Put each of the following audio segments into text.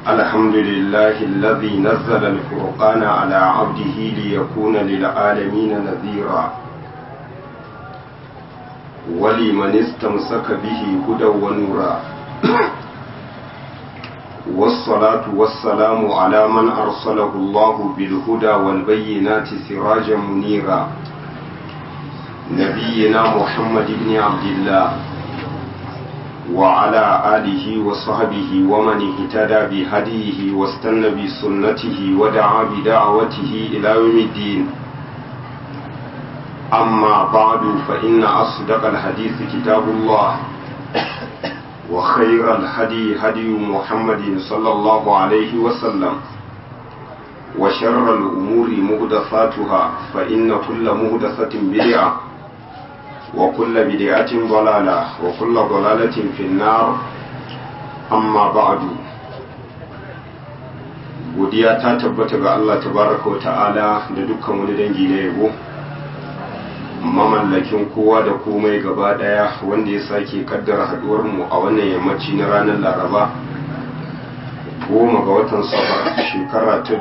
الحمد لله الذي نزل الفرقان على عبده ليكون للعالمين نذيرا ولمن استمسك به هدى ونورا والصلاة والسلام على من أرسله الله بالهدى والبينات سراجا منيرا نبينا محمد بن عبد الله وعلى آله وصحبه ومن اهتدى بهديه واستنى بسنته ودعا بدعوته إلى يوم الدين أما بعد فإن أصدق الحديث كتاب الله وخير الهدي هدي محمد صلى الله عليه وسلم وشر الأمور مهدثاتها فإن كل مهدثة بدعة وكل بدعة ضلالة وكل ضلالة في النار أما بعد godiya ta tabbata ga Allah tabaraka wa ta'ala da dukkan wani dangi na yabo mamallakin kowa da komai gaba daya wanda ya sake kaddara haduwar mu a wannan yammaci na ranar laraba goma ga watan safar shekara ta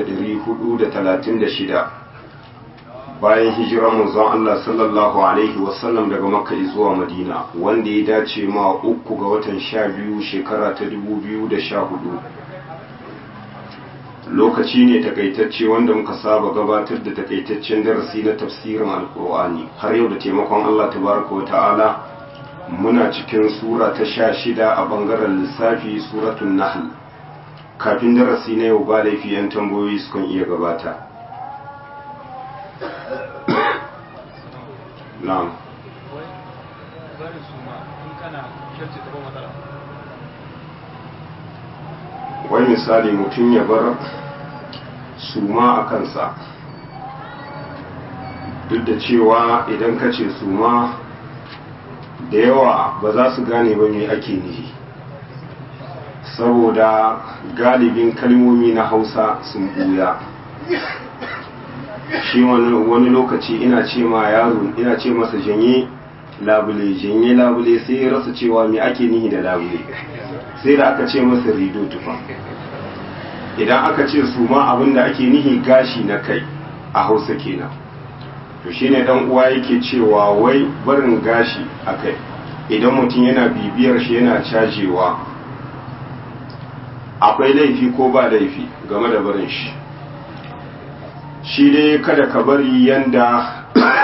1436 bayan hijirar manzon Allah sallallahu alaihi wasallam daga makka zuwa madina wanda ya dace ma uku ga watan sha biyu shekara ta 2014 lokaci ne takaitacce wanda muka saba gabatar da takaitaccen darasi na tafsirin alkur'ani har yau da taimakon Allah tabaraka wa ta'ala muna cikin sura ta sha shida a bangaren lissafi suratun nahl kafin darasi na yau ba laifi yan tambayoyi sukan iya gabata na'am wai misali mutum ya bar suma a kansa duk da cewa idan ka ce suma da yawa ba za su gane ba me ake nihi saboda galibin kalmomi na hausa sun buya shi wani lokaci ina ce ma yaro ina ce masa janye labule janye labule sai ya rasa cewa me ake nihi da labule sai da aka ce masa rido tufa idan aka ce su ma abinda ake nihi gashi na kai a hausa kenan to shine dan uwa yake cewa wai barin gashi a kai idan mutum yana bibiyar shi yana cajewa akwai laifi ko ba laifi game da barin shi shi dai kada ka bari yanda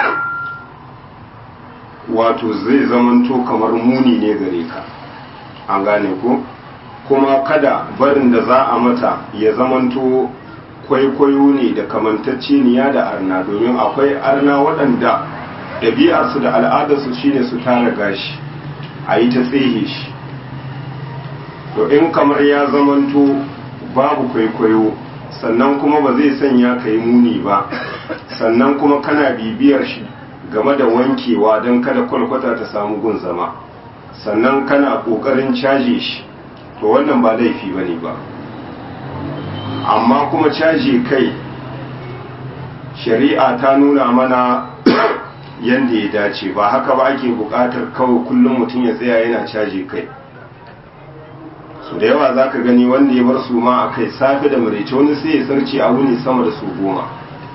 wato zai zamanto kamar muni ne gare ka an gane ko kuma kada barin da za a mata ya zamanto kwaikwayo ne da kamantacceniya da arna domin akwai arna waɗanda ɗabi'arsu da al'adarsu shine su tara gashi a yi ta tsehe shi to in kamar ya zamanto babu kwaikwayo sannan kuma ba zai sanya ka yi muni ba sannan kuma kana bibiyar shi game da wankewa don kada kwalkwata ta samu gun zama sannan kana ƙoƙarin caje shi to wannan ba laifi ba ne ba amma kuma caje kai shari'a ta nuna mana yadda ya dace ba haka ba ake buƙatar kawai kullum mutum ya tsaya yana caje kai su da yawa za ka gani wanda ya bar su ma a kai safe da maraice wani sai ya sarci a wuni sama da su goma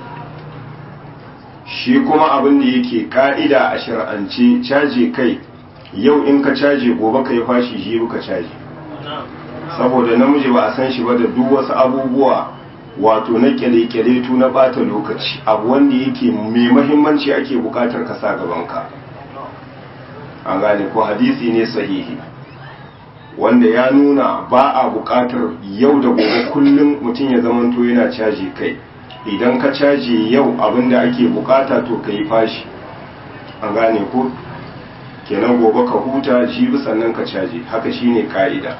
shi kuma abin da yake ka'ida a shar'ance caje kai yau in ka caje gobe ka yi fashi shi ka caje saboda namiji ba a san shi ba da duk wasu abubuwa wato na kyale-kyale tu na bata lokaci abu wanda yake mai mahimmanci ake bukatar ka sa gabanka an gane ko hadisi ne sahihi wanda ya nuna ba a bukatar yau da gobe kullum mutum ya zamanto yana caji kai idan ka caji yau abinda ake bukata to ka yi fashi an gane ko kenan gobe ka huta jibi sannan ka caji haka shine ka'ida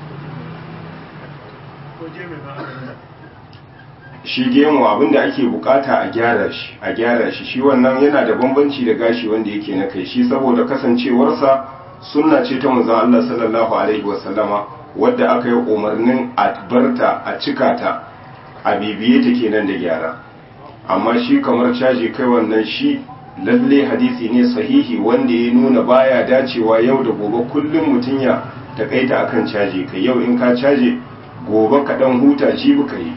shi gemu abinda ake bukata a gyara shi a gyara shi shi wannan yana da bambanci da gashi wanda yake na kai shi saboda kasancewarsa sunna ce ta manzon Allah sallallahu alaihi wasallama wadda aka yi umarnin a barta a cika ta a bibiye ta kenan da gyara amma shi kamar caji kai wannan shi lalle hadisi ne sahihi wanda ya nuna baya dacewa yau da gobe kullum mutum ya takaita akan caji kai yau in ka caje gobe ka dan huta shi buka yi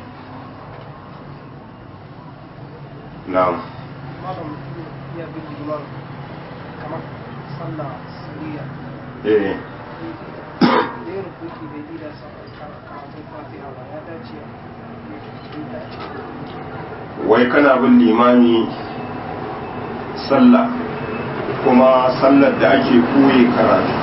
na'am malam mutum ya bin liman kamar sallah suriya eh da yin rukuki bai ida sa karatun fatiha ba ya dace ya wai kana bin limami sallah kuma sallar da ake koye karatu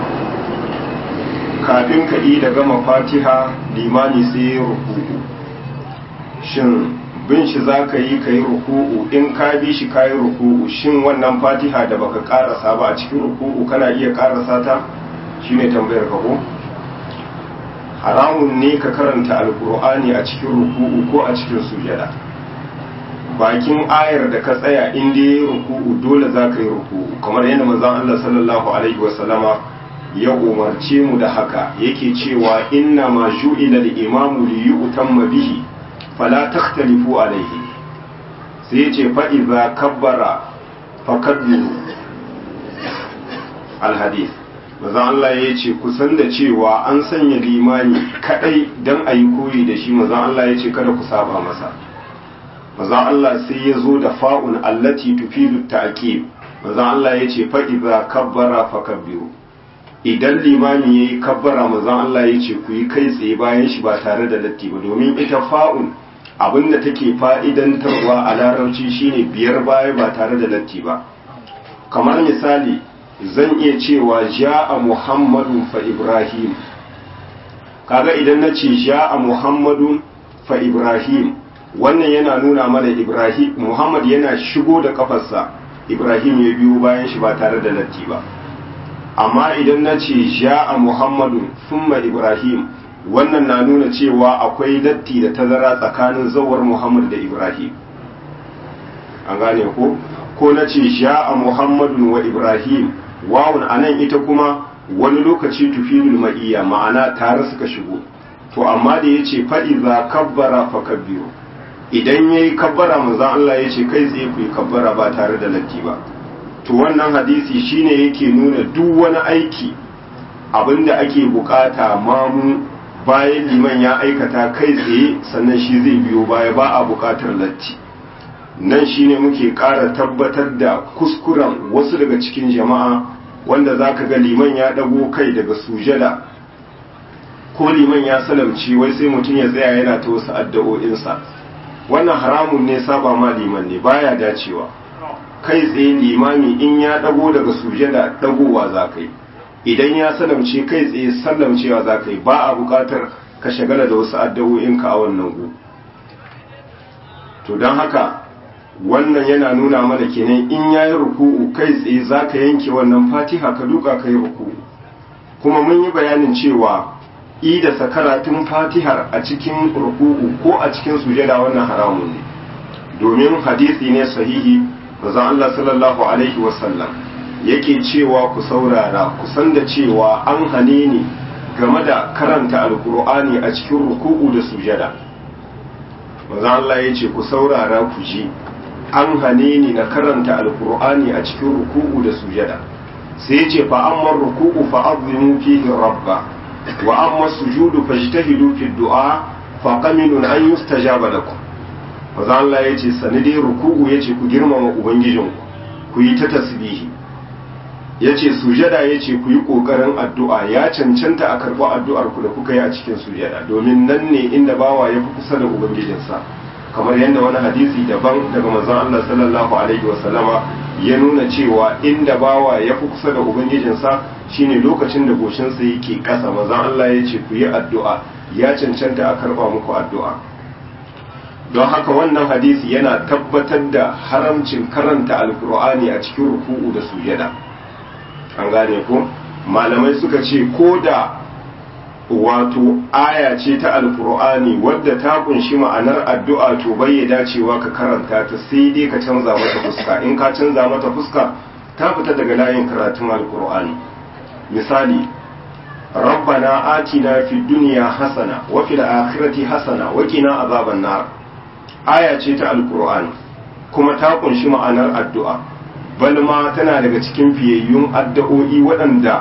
kafin ka yi da gama fatiha limami sai ya ruku'u shin bin shi za ka yi ka yi ruku'u in ka bi shi ka yi ruku'u shin wannan fatiha da baka karasa ba a cikin ruku'u kana iya karasa ta shine tambayar ka ko haramun ne ka karanta alkur'ani a cikin ruku'u ko a cikin sujada bakin ayar da ka tsaya inda ya yi ruku'u dole za ka yi ruku'u kamar yadda manzon Allah sallallahu alaihi wasallama ya umarce mu da haka yake cewa inna ma ju'ila al-imamu li yu'tamma bihi fala takhtalifu alaihi sai ya ce fa idza kabbara fakabbiru al-hadith manzon Allah ya ce kusan da cewa an sanya limani kadai dan ayi koyi da shi manzon Allah ya ce kada ku saba masa maza Allah sai ya zo da fa'un allati tufidu ta'qib maza Allah ya ce fa idza kabbara fakabbiru idan limami yayi kabbara maza Allah ya ce ku yi kai tsaye bayan shi ba tare da latti ba domin ita fa'un abinda take fa'idantarwa a larabci shine biyar baya ba tare da latti ba kamar misali zan iya cewa ja'a muhammadun fa ibrahim kaga idan na ce ja'a muhammadun fa ibrahim wannan yana nuna mana ibrahim muhammad yana shigo da kafarsa ibrahim ya biyo bayan shi ba tare da latti ba amma idan na ce ja'a muhammadun summa ibrahim wannan na nuna cewa akwai latti da tazara tsakanin zawar muhammad da ibrahim an gane ko ko na ce ja'a muhammadun wa ibrahim wawun anan ita kuma wani lokaci tufilul ma'iyya ma'ana tare suka shigo to amma da yace fa iza kabbara fakabbiru idan ya yi kabbara manzan Allah ya ce kai tsaye ku yi kabbara ba tare da latti ba to wannan hadisi shine yake nuna duk wani aiki abinda ake bukata mamu bayan liman ya aikata kai tsaye sannan shi zai biyo baya ba a bukatar latti nan shine muke ƙara tabbatar da kuskuren wasu daga cikin jama'a wanda za ka ga liman ya ɗago kai daga sujada ko liman ya salamci wai sai mutum ya tsaya yana ta wasu addu'o'insa wannan haramun ne saba ma liman ne baya dacewa kai tsaye limami in ya dago daga sujada dagowa za ka yi idan ya salamce kai tsaye sallamcewa za ka yi ba a bukatar ka shagala da wasu addu'o'inka a wannan gu to don haka wannan yana nuna mana kenan in ya yi ruku'u kai tsaye za ka yanke wannan fatiha ka duka ka yi ruku'u kuma mun yi bayanin cewa ida sakaratun fatihar a cikin ruku'u ko a cikin sujada wannan haramun ne domin hadisi ne sahihi manzon Allah sallallahu alaihi wasallam yake cewa ku saurara ku san da cewa an hane ni game da karanta alkur'ani a cikin ruku'u da sujada manzon Allah ya ce ku saurara ku ji an hane ni na karanta alkur'ani a cikin ruku'u da sujada sai ya ce fa amma ruku'u fa azimu fihi rabba wa amma sujudu fajtahidu fi du'a fa qaminun an yustajaba lakum maza Allah yace sani dai ruku'u yace ku girmama ubangijinku ku yi ta tasbihi yace sujada yace ku yi kokarin addu'a ya cancanta a karɓi addu'ar ku da kuka yi a cikin sujada domin nan ne inda bawa ya fi kusa da ubangijinsa kamar yadda wani hadisi daban daga manzon Allah sallallahu alaihi wasallama ya nuna cewa inda bawa ya fi kusa da ubangijinsa shine lokacin da goshinsa yake ƙasa manzon Allah ya ce ku yi addu'a ya cancanta a karɓa muku addu'a don haka wannan hadisi yana tabbatar da haramcin karanta alkur'ani a cikin ruku'u da sujada an gane ko malamai suka ce ko da wato aya ce ta alkur'ani wadda ta kunshi ma'anar addu'a to bai dacewa ka karanta ta sai dai ka canza mata fuska in ka canza mata fuska ta fita daga layin karatun alkur'ani misali rabbana atina fid dunya hasana wa fil akhirati hasana wa qina azaban nar aya ce ta alkur'ani kuma ta kunshi ma'anar addu'a bal ma tana daga cikin fiyayyun addu'o'i waɗanda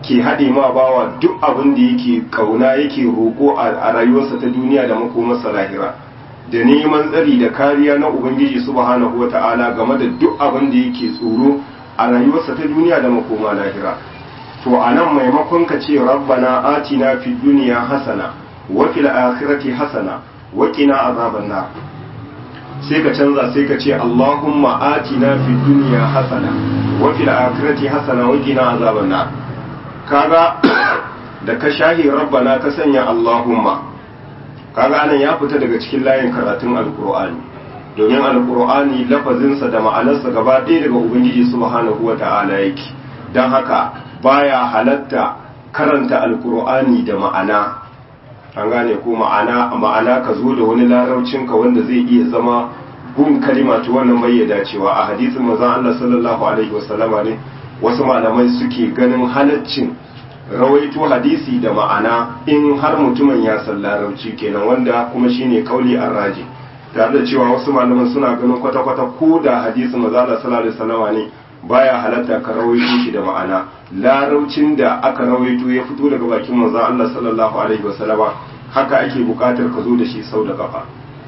ke haɗe ma bawa duk abin da yake kauna yake roƙo a rayuwarsa ta duniya da makomarsa lahira da neman tsari da kariya na ubangiji subhanahu wata'ala game da duk abin da yake tsoro a rayuwarsa ta duniya da makoma lahira to anan maimakon ka ce rabbana atina fid dunya hasana wa fil akhirati hasana wa qina azaban nar sai ka canza sai ka ce allahumma atina fid dunya hasana wa fil akhirati hasana wa qina azaban nar kaga da ka shahi rabbana ka sanya allahumma kaga anan ya fita daga cikin layin karatun alqur'ani domin alqur'ani lafazinsa da ma'anarsa gaba ɗaya daga ubangiji subhanahu wata'ala yake don haka baya halatta karanta alqur'ani da ma'ana an gane ko ma'ana ma'ana ka zo da wani larabcinka wanda zai iya zama gun kalima to wannan bai ya dacewa a hadisin manzon Allah sallallahu alaihi wasallama ne wasu malamai suke ganin halaccin rawaito hadisi da ma'ana in har mutumin ya san larabci kenan wanda kuma shine kauli arraji tare da cewa wasu malaman suna ganin kwata-kwata ko da hadisi mazala sallallahu alaihi wasallama ne baya halatta ka rawaito shi da ma'ana larabcin da aka rawaito ya fito daga bakin manzon Allah sallallahu alaihi wasallama haka ake bukatar ka zo da shi sau da kafa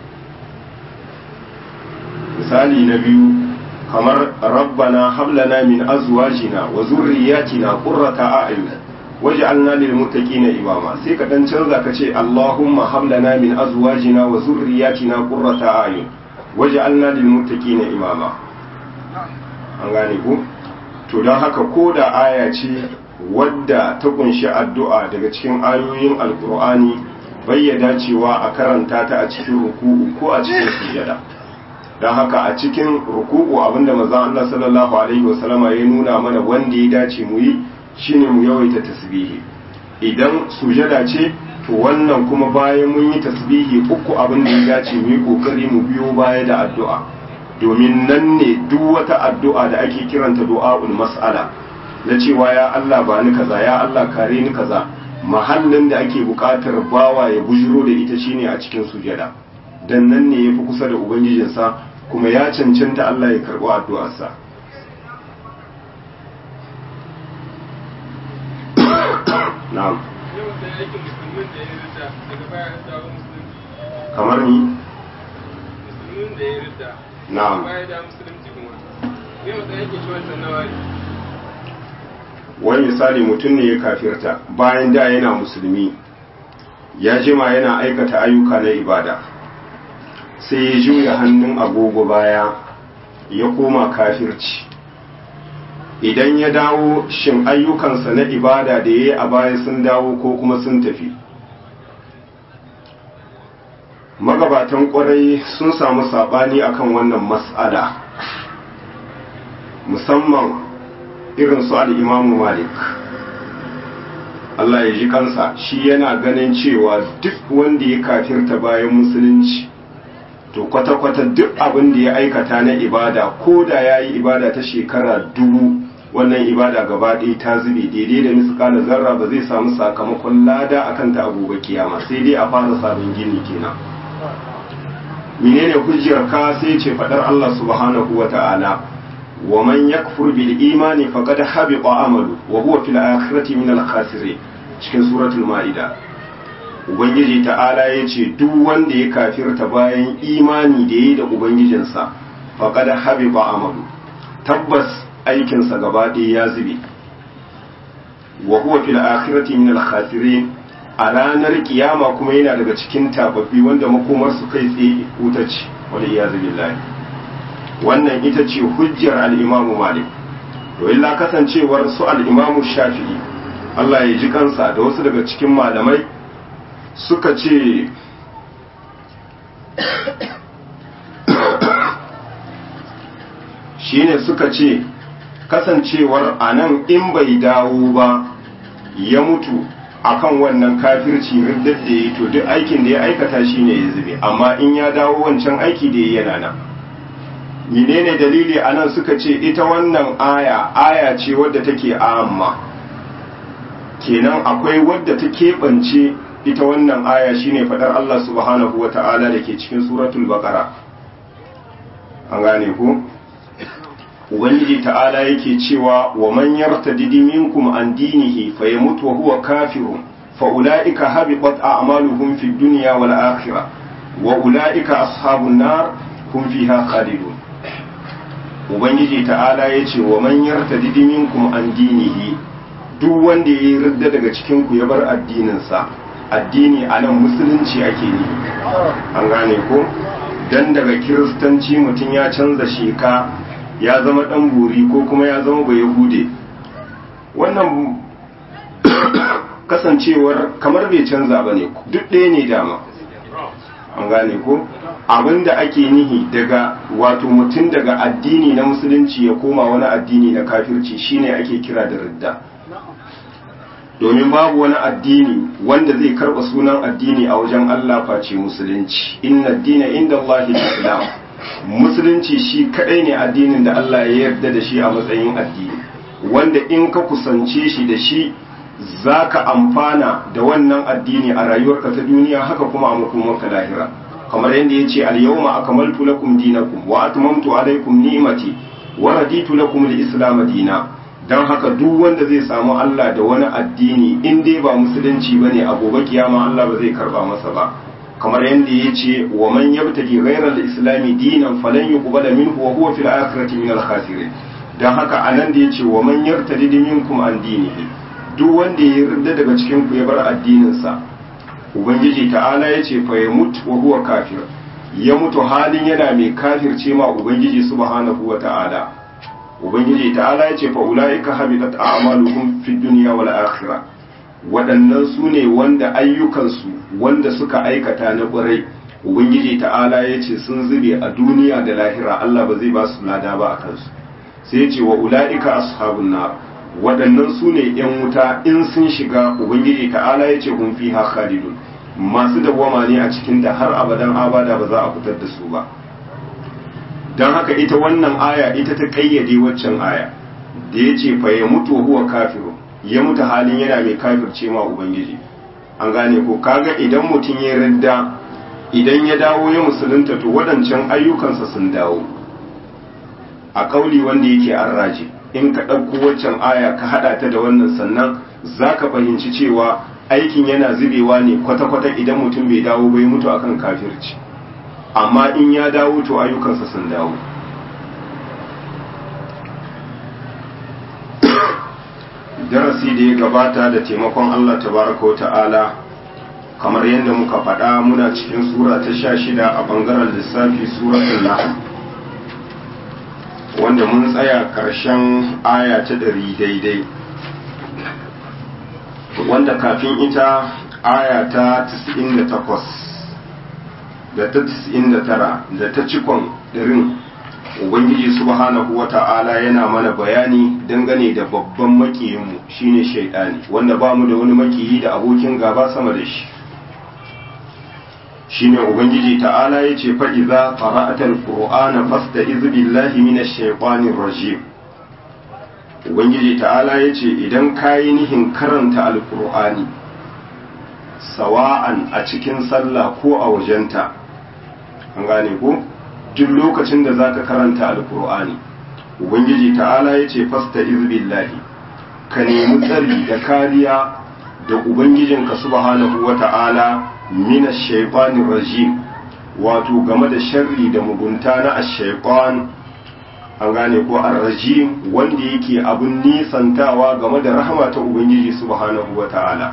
misali na biyu kamar rabbana hablana min azwajina wa zurriyatina qurrata a'yun waj'alna lil muttaqina imama sai ka dan canza ka ce allahumma hablana min azwajina wa zurriyatina qurrata a'yun waj'alna lil muttaqina imama an gane ku to dan haka ko da aya ce wadda ta kunshi addu'a daga cikin ayoyin alqur'ani bayyana cewa a karanta ta a cikin ruku'u ko a cikin sujada don haka a cikin ruku'u abinda manzon Allah sallallahu alaihi wasallama ya nuna mana wanda ya dace mu yi shine mu yawaita tasbihi idan sujada ce to wannan kuma bayan mun yi tasbihi uku abin da ya dace mu yi kokari mu biyo baya da addu'a domin nan ne duk wata addu'a da ake kiranta du'a'ul mas'ala na cewa ya Allah ba ni kaza ya Allah kare ni kaza mahallin da ake buƙatar bawa ya bujiro da ita shine a cikin sujada dan nan ne yafi kusa da ubangijinsa kuma ya cancanta Allah ya karɓi addu'arsa na'am kamar ni musulmin da ya rida na'am baya da musulunci kuma yau da yake shi wancan nawa ne wani misali mutum ne ya kafirta bayan da yana musulmi ya jima yana aikata ayyuka na ibada sai ya juya hannun agogo baya ya koma kafirci idan ya dawo shin ayyukansa na ibada da ya yi a baya sun dawo ko kuma sun tafi magabatan kwarai sun samu saɓani akan wannan mas'ala musamman irin su al'imamu malik Allah ya ji kansa shi yana ganin cewa duk wanda ya kafirta bayan musulunci to kwata-kwata duk abin da ya aikata na ibada ko da ya yi ibada ta shekara dubu wannan ibada gaba ɗaya ta zube daidai da miskala zarra ba zai samu sakamakon lada akan ta abubuwa kiyama sai dai a fara sabon gini kenan menene hujjar ka sai ce faɗar Allah subhanahu wa ta'ala ومن يكفر بالإيمان فقد حبط عمله وهو في الآخرة من الخاسرين cikin suratul ma'ida ubangiji ta'ala ya ce duk wanda ya kafirta bayan imani da ya da ubangijinsa faqad habiba amalu tabbas aikinsa gaba ɗaya ya zube wa huwa fil akhirati min al khasirin a ranar kiyama kuma yana daga cikin tababbi wanda makomar su kai tsaye wuta ce wal iyazu billahi wannan ita ce hujjar al'imamu malik to illa kasancewar su al'imamu shafi'i Allah ya ji kansa da wasu daga cikin malamai suka ce shine suka ce kasancewar a nan in bai dawo ba ya mutu akan wannan kafirci riddar da ya to duk aikin da ya aikata shine ya zube amma in ya dawo wancan aiki da ya yana nan menene dalili anan suka ce ita wannan aya aya ce wadda take amma kenan akwai wadda ta keɓance ita wannan aya shine faɗar Allah subhanahu wa ta'ala da ke cikin suratul baqara an gane ku ubangiji ta'ala yake cewa wa man yartadidi minkum an dinihi fayamut wa huwa kafirun fa ulaika habitat a'maluhum fid dunya wal akhirah wa ulaika ashabun nar hum fiha khalidun ubangiji ta'ala yace wa man yartadidi minkum an dinihi duk wanda yayi ridda daga cikin ku ya bar addinin sa addini anan musulunci ake ni an gane ko dan daga kiristanci mutum ya canza sheka ya zama dan buri ko kuma ya zama bai yahude wannan kasancewar kamar bai canza ba ne duk ɗaya ne dama an gane ko abinda ake nihi daga wato mutum daga addini na musulunci ya koma wani addini na kafirci shine ake kira da ridda domin babu wani addini wanda zai karɓa sunan addini a wajen Allah face musulunci inna dina inda Allah islam musulunci shi kadai ne addinin da Allah ya yarda da shi a matsayin addini wanda in ka kusance shi da shi za ka amfana da wannan addini a rayuwarka ta duniya haka kuma a makomarka lahira kamar yadda ya ce al-yawma akmaltu lakum dinakum wa atmamtu alaykum ni'mati wa raditu lakum al-islam dina dan haka duk wanda zai samu Allah da wani addini in dai ba musulunci bane a gobe kiyama Allah ba zai karba masa ba kamar yadda ya ce wa man yabtaki ghayra al-islami dinan falan yuqbala minhu wa huwa fil akhirati min al-khasirin dan haka anan da ya ce wa man yartadi minkum an dinihi duk wanda ya yarda daga cikin ku ya bar addinin sa ubangiji ta'ala ya ce fa yamut wa huwa kafir ya mutu halin yana mai kafirce ma ubangiji subhanahu wa ta'ala ubangiji ta'ala ya ce fa ulaika habitat a'maluhum fid dunya wal akhirah waɗannan su ne wanda ayyukansu wanda suka aikata na ƙwarai ubangiji ta'ala ya ce sun zube a duniya da lahira Allah ba zai ba su lada ba a kansu sai ya ce wa ula'ika ashabun nar waɗannan su ne ‘yan wuta in sun shiga ubangiji ta'ala ya ce hun fi khalidun masu dawwama ne a cikin da har abadan abada ba za a fitar da su ba don haka ita wannan aya ita ta ƙayyade waccan aya da ya ce fa ya mutu huwa kafiru ya mutu halin yana mai kafirce ma ubangiji an gane ko kaga idan mutum ya ridda idan ya dawo ya musulunta to waɗancan ayyukansa sun dawo a ƙauli wanda yake an raje in ka ɗauko waccan aya ka haɗa ta da wannan sannan za ka fahimci cewa aikin yana zubewa ne kwata-kwata idan mutum bai dawo bai mutu akan kafirci amma in ya dawo to ayyukansa sun dawo darasi da ya gabata da taimakon Allah tabaraka wa ta'ala kamar yadda muka faɗa muna cikin sura ta sha shida a ɓangaren lissafi suratul nahl wanda mun tsaya ƙarshen aya ta ɗari daidai wanda kafin ita aya ta 98 da ta 99 da ta cikon ɗarin ubangiji subhanahu wata'ala yana mana bayani dangane da babban makiyinmu shine shaidani wanda ba mu da wani makiyi da abokin gaba sama da shi shine ubangiji ta'ala ya ce fa'iza fara'atar ƙur'ana fasta billahi minash shaitanir rajim ubangiji ta'ala ya ce idan kayi nihin karanta alƙur'ani sawa'an a cikin sallah ko a wajenta an gane ko duk lokacin da zaka karanta alkur'ani ubangiji ta'ala ya ce fasta izbillahi ka nemi tsari da kariya da ubangijinka subhanahu wa ta'ala mina shaitanir rajim wato game da sharri da mugunta na ash-shaytan an gane ko ar-rajim wanda yake abun nisantawa game da rahama ta ubangiji subhanahu wa ta'ala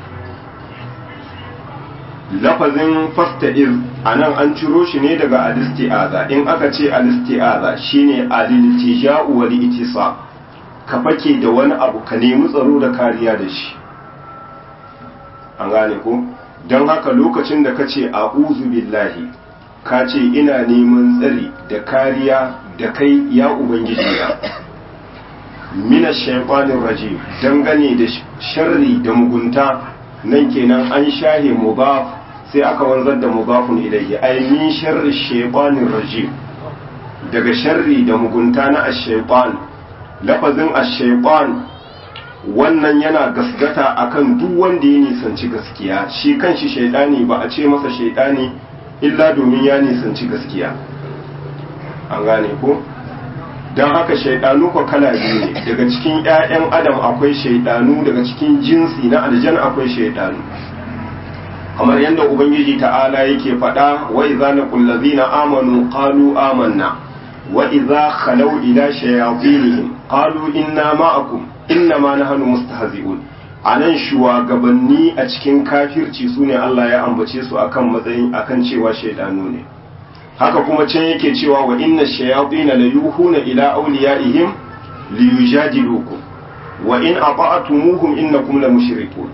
lafazin fasta'iz a nan an ciro shi ne daga alisti'aza in aka ce alisti'aza shine aliltija'u wal itisa ka fake da wani abu ka nemi tsaro da kariya da shi an gane ko don haka lokacin da ka ce a'udhu billahi ka ce ina neman tsari da kariya da kai ya ubangiji na mina shaytanir rajim dangane da sharri da mugunta nan kenan an shahe mudaf sai aka wanzar da mudafun ilayhi ay min sharri shaytanir rajim daga sharri da mugunta na ash-shaytan lafazin ash-shaytan wannan yana gasgata akan duk wanda ya nisanci gaskiya shi kanshi shaydani ba a ce masa shaydani illa domin ya nisanci gaskiya an gane ko don haka shaidanu ko kala biyu ne daga cikin 'ya'yan adam akwai shaidanu daga cikin jinsi na aljan akwai shaidanu kamar yadda ubangiji ta'ala yake faɗa wa idza laqul ladzina amanu qalu amanna wa idza khalaw ila shayatinihim qalu inna ma'akum inna ma nahnu mustahzi'un anan shugabanni a cikin kafirci sune Allah ya ambace su akan matsayin akan cewa shaidanu ne haka kuma can yake cewa wa inna shayatin la yuhuna ila awliyaihim liyujadilukum wa in ata'tumuhum innakum la mushrikun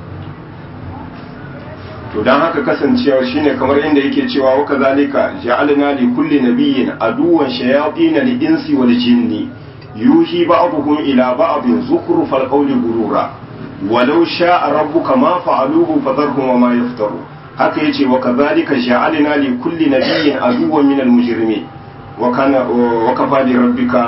to dan haka kasancewa shine kamar inda yake cewa wa kazalika ja'alna li kulli nabiyyin aduwan shayatin li insi wal jinni yuhi ba'dhum ila ba'dhin zukhrufal qawli gurura walau sha'a rabbuka ma fa'aluhu fadharhum wa ma yaftaru haka yace wa kazalika ja'alna li kulli nabiyyin aduwan minal mujrimin wa kana wa kafa li rabbika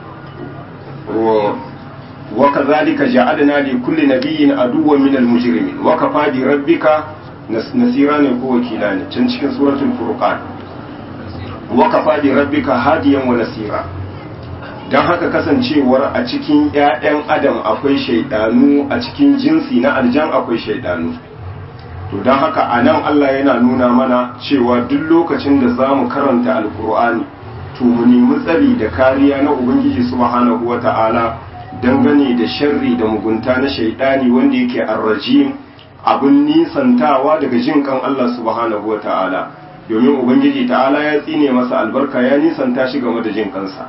wa kazalika ja'alna li kulli nabiyyin aduwan minal mujrimin wa kafa bi rabbika nasira ne ko wakila ne can cikin suratul furqan wa kafa bi rabbika hadiyan wa nasira dan haka kasancewar a cikin ƴaƴan adam akwai shaidanu a cikin jinsi na aljan akwai shaidanu to dan haka anan Allah yana nuna mana cewa duk lokacin da zamu karanta alqur'ani to mu nemi tsari da kariya na ubangiji subhanahu wata'ala dangane da sharri da mugunta na shaidani wanda yake arrajim abin nisantawa daga jin kan Allah subhanahu wa ta'ala domin ubangiji ta'ala ya tsine masa albarka ya nisanta shi game da jin kansa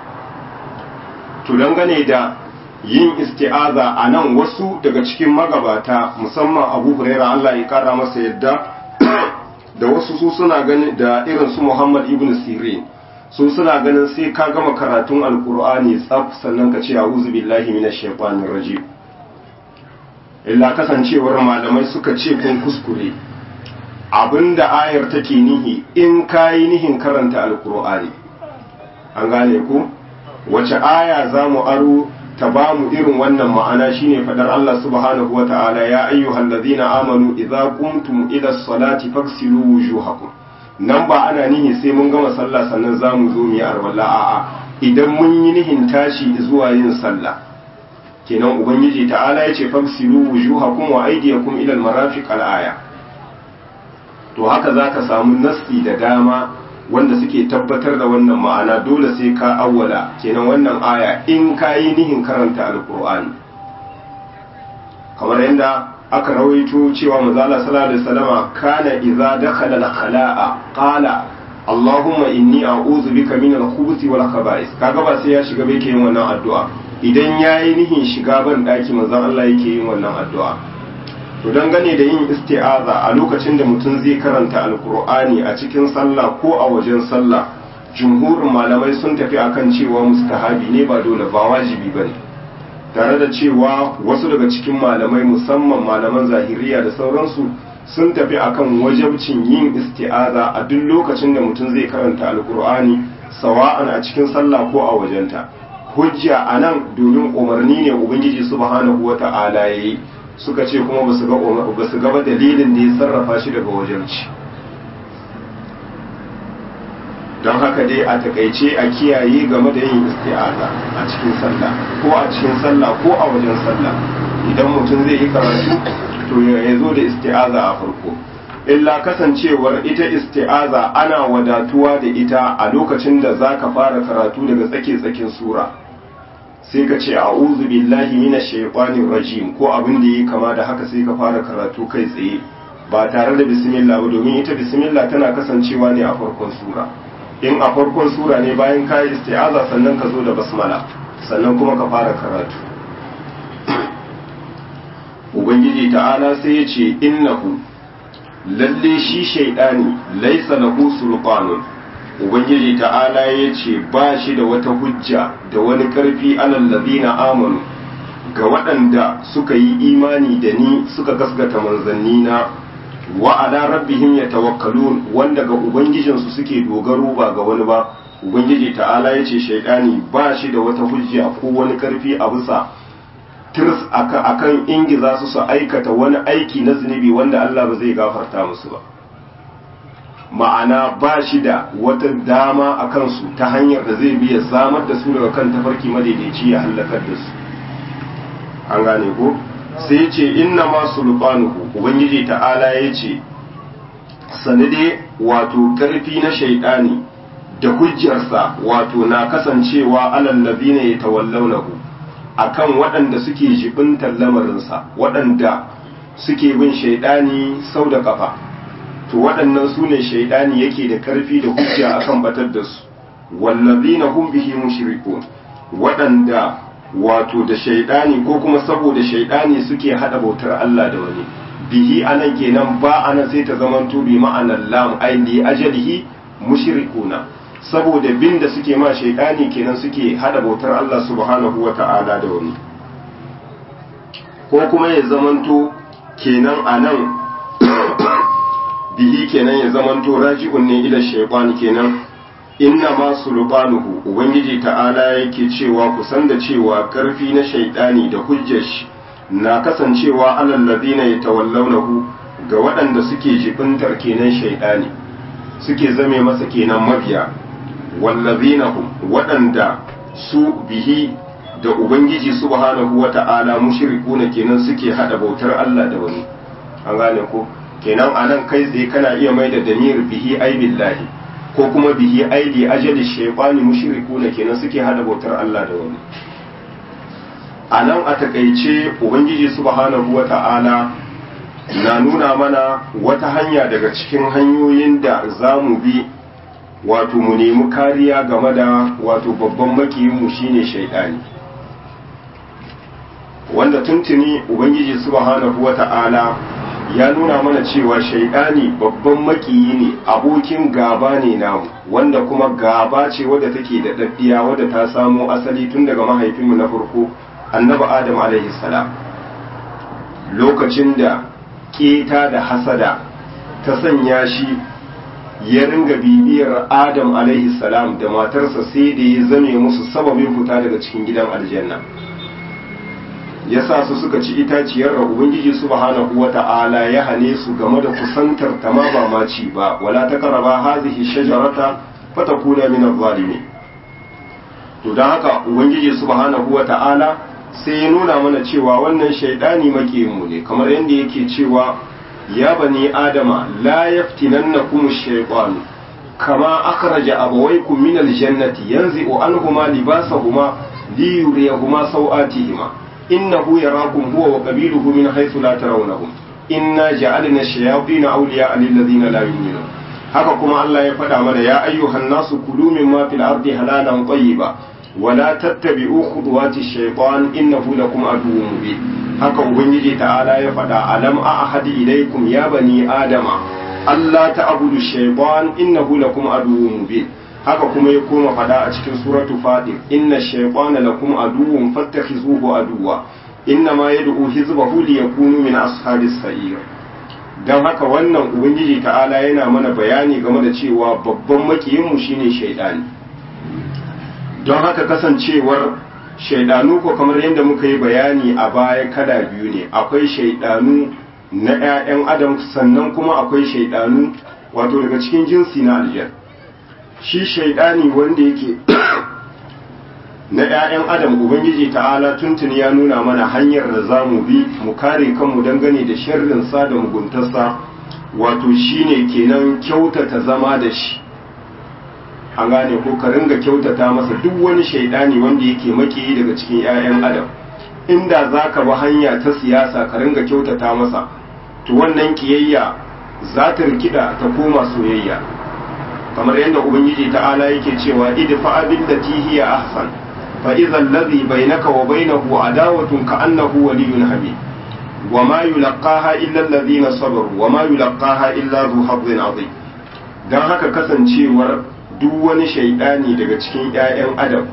to dangane da yin isti'aza a nan wasu daga cikin magabata musamman abu huraira Allah ya kara masa yadda da wasu su suna ganin da irin su Muhammad ibn Sirin su suna ganin sai ka gama karatun alkur'ani tsaf sannan ka ce a'udhu billahi minash shaitanir rajim illa kasancewar malamai suka ce kun kuskure abinda ayar take nihi in kayi nihin karanta alkur'ani an gane ku wace aya za mu aro ta ba mu irin wannan ma'ana shine fadar Allah subhanahu wa ta'ala ya ayyuhal ladhina amanu idza qumtum ila salati faghsilu wujuhakum nan ba ana nihi sai mun gama sallah sannan za mu zo mu yi arwala a'a idan mun yi nihin tashi zuwa yin sallah kenan ubangiji ta'ala ya ce fagsilu wujuhakum wa aydiyakum ila almarafiq alaya to haka zaka samu nassi da dama wanda suke tabbatar da wannan ma'ana dole sai ka awwala kenan wannan aya in kayi nihin karanta alqur'ani kamar yadda aka rawaito cewa manzala sallallahu alaihi wasallama kana idza dakhala al-khala'a qala Allahumma inni a'udhu bika min al-khubuthi wal khaba'is kaga ba sai ya shiga bai yin wannan addu'a idan yayi nihin shiga ban daki manzon Allah yake yin wannan addu'a to dangane da yin isti'aza a lokacin da mutum zai karanta alqur'ani a cikin sallah ko a wajen sallah jumhurin malamai sun tafi akan cewa mustahabi ne ba dole ba wajibi bane tare da cewa wasu daga cikin malamai musamman malaman zahiriya da sauransu sun tafi akan wajabcin yin isti'aza a duk lokacin da mutum zai karanta alkur'ani sawa'an a cikin sallah ko a wajenta hujja a nan domin umarni ne ubangiji subhanahu wa ta'ala ya yi suka ce kuma ba su gaba dalilin da ya sarrafa shi daga wajabci don haka dai a takaice a kiyaye game da yin isti'aza a cikin sallah ko a cikin sallah ko a wajen sallah idan mutum zai yi karatu to ya zo da isti'aza a farko illa kasancewar ita isti'aza ana wadatuwa da ita a lokacin da za ka fara karatu daga tsake-tsakin sura sai ka ce a'udhu billahi minash shaitanir rajim ko abin da yi kama da haka sai ka fara karatu kai tsaye ba tare da bismillah ba domin ita bismillah tana kasancewa ne a farkon sura in a farkon sura ne bayan ka yi isti'aza sannan ka zo da basmala sannan kuma ka fara karatu ubangiji ta'ala sai ya ce innahu lalle shi shaidani laisa lahu sulqanun ubangiji ta'ala ya ce ba shi da wata hujja da wani karfi alal ladina amanu ga waɗanda suka yi imani da ni suka gasgata manzanni na wa ala rabbihim yatawakkalun wanda ga ubangijinsu suke dogaro ba ga wani ba ubangiji ta'ala ya ce shaidani ba shi da wata hujja ko wani karfi a bisa tirs akan ingiza su su aikata wani aiki na zunubi wanda Allah ba zai gafarta musu ba ma'ana ba shi da wata dama a kansu ta hanyar da zai biya samar da su daga kan tafarki madaidaici ya hallakar da su an gane ko sai ce inna ma sulfanuhu ubangiji ta'ala ya ce sanade wato karfi na shaidani da hujjarsa wato na kasancewa alal ladina yatawallawnahu akan waɗanda suke jibintar lamarinsa waɗanda suke bin shaidani sau da kafa to waɗannan su ne shaidani yake da karfi da hujja akan batar da su wallazina hum bihi mushrikun waɗanda wato da shaidani ko kuma saboda shaidani suke hada bautar Allah da wani bihi anan kenan ba anan sai ta zamanto bi ma'anar lam ai li ajalihi mushrikuna saboda bin da suke ma shaidani kenan suke hada bautar Allah subhanahu wata'ala da wani ko kuma ya zamanto kenan anan bihi kenan ya zamanto raji'un ne ila shaytan kenan inna ma sulbanuhu ubangiji ta'ala yake cewa ku san da cewa karfi na shaidani da hujjar shi na kasancewa alal ladina yatawallawnahu ga waɗanda suke jibintar kenan shaidani suke zame masa kenan mabiya wallazina hum waɗanda su bihi da ubangiji subhanahu wata'ala mushrikuna kenan suke hada bautar Allah da wani an gane ko kenan anan kai tsaye kana iya mai da damir bihi ai billahi ko kuma bihi aidi ajali shaytani mushrikuna kenan suke hada bautar Allah da wani a nan a takaice ubangiji subhanahu wata'ala na nuna mana wata hanya daga cikin hanyoyin da za mu bi wato mu nemi kariya game da wato babban makiyinmu shine shaidani wanda tuntuni ubangiji subhanahu wata'ala ya nuna mana cewa shaidani babban makiyi ne abokin gaba ne namu wanda kuma gaba ce wadda take da daddiya wadda ta samo asali tun daga mahaifinmu na farko annabi adam alaihi salam lokacin da keta da hasada ta sanya shi ya ringa bibiyar adam alaihi salam da matarsa sai da ya zame musu sababin fita daga cikin gidan aljanna ya sa su suka ci itaciyar da ubangiji subhanahu wata'ala ya hane su game da kusantar ta ma ba ma ci ba wala ta karaba hazihi shajarata fatakuna min adh-dhalimin to dan haka ubangiji subhanahu wata'ala sai ya nuna mana cewa wannan shaidani mu ne kamar yadda yake cewa ya bani adama la yaftinannakum ash-shaytan kama akhraja abawaykum min al-jannati yanzi'u anhuma libasahuma liyuriyahuma sawatihima innahu yarakum huwa wa qabiluhu min haythu la tarawnahum inna ja'alna ash-shayatin awliya'a lil ladina la yu'minun haka kuma Allah ya faɗa mana ya ayyuhan nasu kulu mimma fil ardi halalan tayyiba ولا تتبعوا خطوات الشيطان إنه لكم عدو مبين haka ubangiji ta'ala ya faɗa alam a ahadi ilaikum ya bani adama Allah ta'budu shaytan innahu lakum aduwwun mubin haka kuma ya koma faɗa a cikin suratu fadir inna shaytana lakum aduwwun fattakhizuhu aduwwa inna ma yad'u hizbahu liyakunu min ashabis sa'ir dan haka wannan ubangiji ta'ala yana mana bayani game da cewa babban makiyin mu shine shaytani don haka kasancewar shaidanu ko kamar yadda muka yi bayani a baya kada biyu ne akwai shaidanu na 'ya'yan adam sannan kuma akwai shaidanu wato daga cikin jinsi na aljan shi shaidani wanda yake na 'ya'yan adam ubangiji ta'ala tuntuni ya nuna mana hanyar da za mu bi mu kare kanmu dangane da sharrinsa da muguntarsa wato shine kenan kyautata zama da shi an gane ko ka ringa kyautata masa duk wani shaidani wanda yake makiyi daga cikin 'ya'yan adam inda za ka bi hanya ta siyasa ka ringa kyautata masa to wannan kiyayya za ta rikida ta koma soyayya kamar yadda ubangiji ta'ala yake cewa idfa abin da hiya ahsan fa idza allazi bainaka wa bainahu adawatun ka annahu waliyyun hamid wa ma yulqaha illa allazina sabaru wa ma yulqaha illa dhu hazzin azim dan haka kasancewar duk wani shaidani daga cikin 'ya'yan adam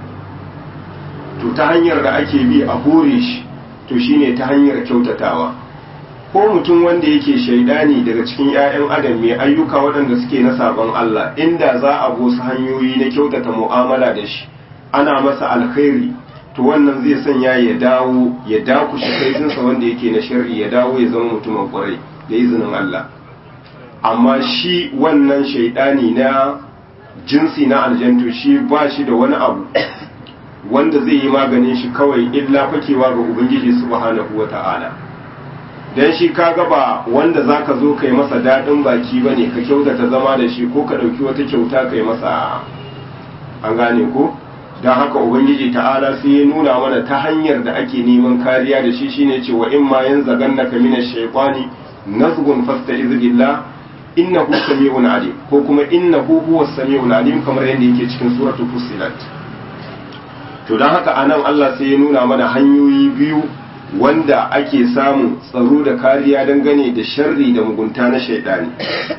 to ta hanyar da ake bi a hore shi to shine ta hanyar kyautatawa ko mutum wanda yake shaidani daga cikin 'ya'yan adam mai ayyuka waɗanda suke na sabon Allah inda za a su hanyoyi na kyautata mu'amala da shi ana masa alkhairi to wannan zai sanya ya dawo ya dakushe kaifinsa wanda yake na shar'i ya dawo ya zama mutumin kwarai da izinin Allah amma shi wannan shaidani na jinsi na aljantu shi ba shi da wani abu wanda zai yi maganin shi kawai illa fakewa ga ubangiji subhanahu wata'ala dan shi kaga ba wanda zaka zo kai masa dadin baki bane ka kyautata zama da shi ko ka dauki wata kyauta kai masa an gane ko dan haka ubangiji ta'ala sai ya nuna mana ta hanyar da ake neman kariya da shi shine cewa in ma yanzagannaka minash shaytani nazgun fasta'iz billah innahu sami'un alim ko kuma innahu huwas sami'ul alim kamar yadda yake cikin suratul fussilat to dan haka anan Allah sai ya nuna mana hanyoyi biyu wanda ake samun tsaro da kariya dangane da sharri da mugunta na shaidani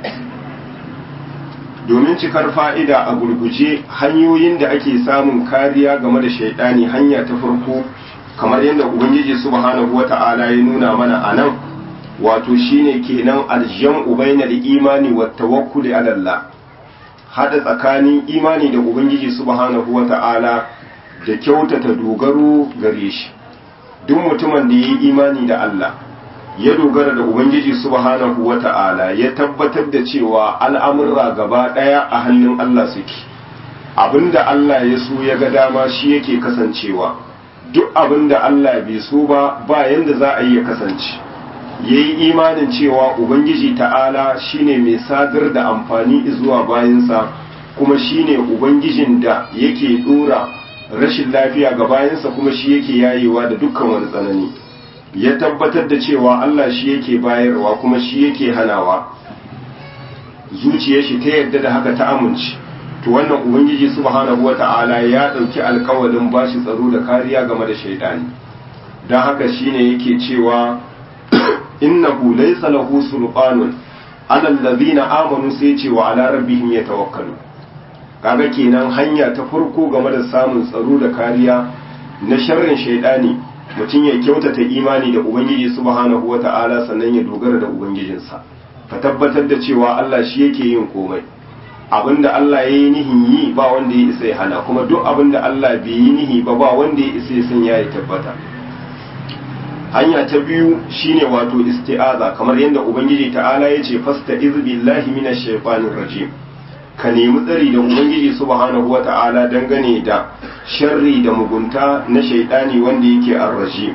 domin cikar fa'ida a gurguje hanyoyin da ake samun kariya game da shaidani hanya ta farko kamar yadda ubangiji subhanahu wata'ala ya nuna mana a nan wato shine kenan aljam'u bainal imani wat tawakkuli ala Allah hada tsakanin imani da ubangiji subhanahu wata'ala da kyautata dogaro gare shi duk mutumin da yi imani da Allah ya dogara da ubangiji subhanahu wata'ala ya tabbatar da cewa al'amurra gaba daya a hannun Allah suke abinda Allah ya so ya ga dama shi yake kasancewa duk abinda Allah bai so ba ba yanda za a yi ya kasance yayi imanin cewa ubangiji ta'ala shine mai sadar da amfani zuwa bayansa kuma shine ubangijin da yake dora rashin lafiya ga bayansa kuma shi yake yayewa da dukkan wani tsanani ya tabbatar da cewa Allah shi yake bayarwa kuma shi yake hanawa zuciyar shi ta yadda da haka ta amince to wannan ubangiji subhanahu wata'ala ya dauki alkawalin bashi tsaro da kariya game da shaidani dan haka shine yake cewa innahu laysa lahu sulqanun ala allazina amanu sai ce wa ala rabbihim yatawakkalu kaga kenan hanya ta farko game da samun tsaro da kariya na sharrin shaidani mutum ya kyautata imani da ubangiji subhanahu wata'ala sannan ya dogara da ubangijinsa ka tabbatar da cewa Allah shi yake yin komai abinda Allah ya yi nihin yi ba wanda ya isa ya hana kuma duk abinda Allah bai yi nihi ba ba wanda ya isa ya san ya tabbata hanya ta biyu shine wato isti'aza kamar yadda ubangiji ta'ala ya ce fasta billahi minash shaitanir rajim ka nemi tsari da ubangiji subhanahu wata'ala dangane da sharri da mugunta na shaidani wanda yake arraji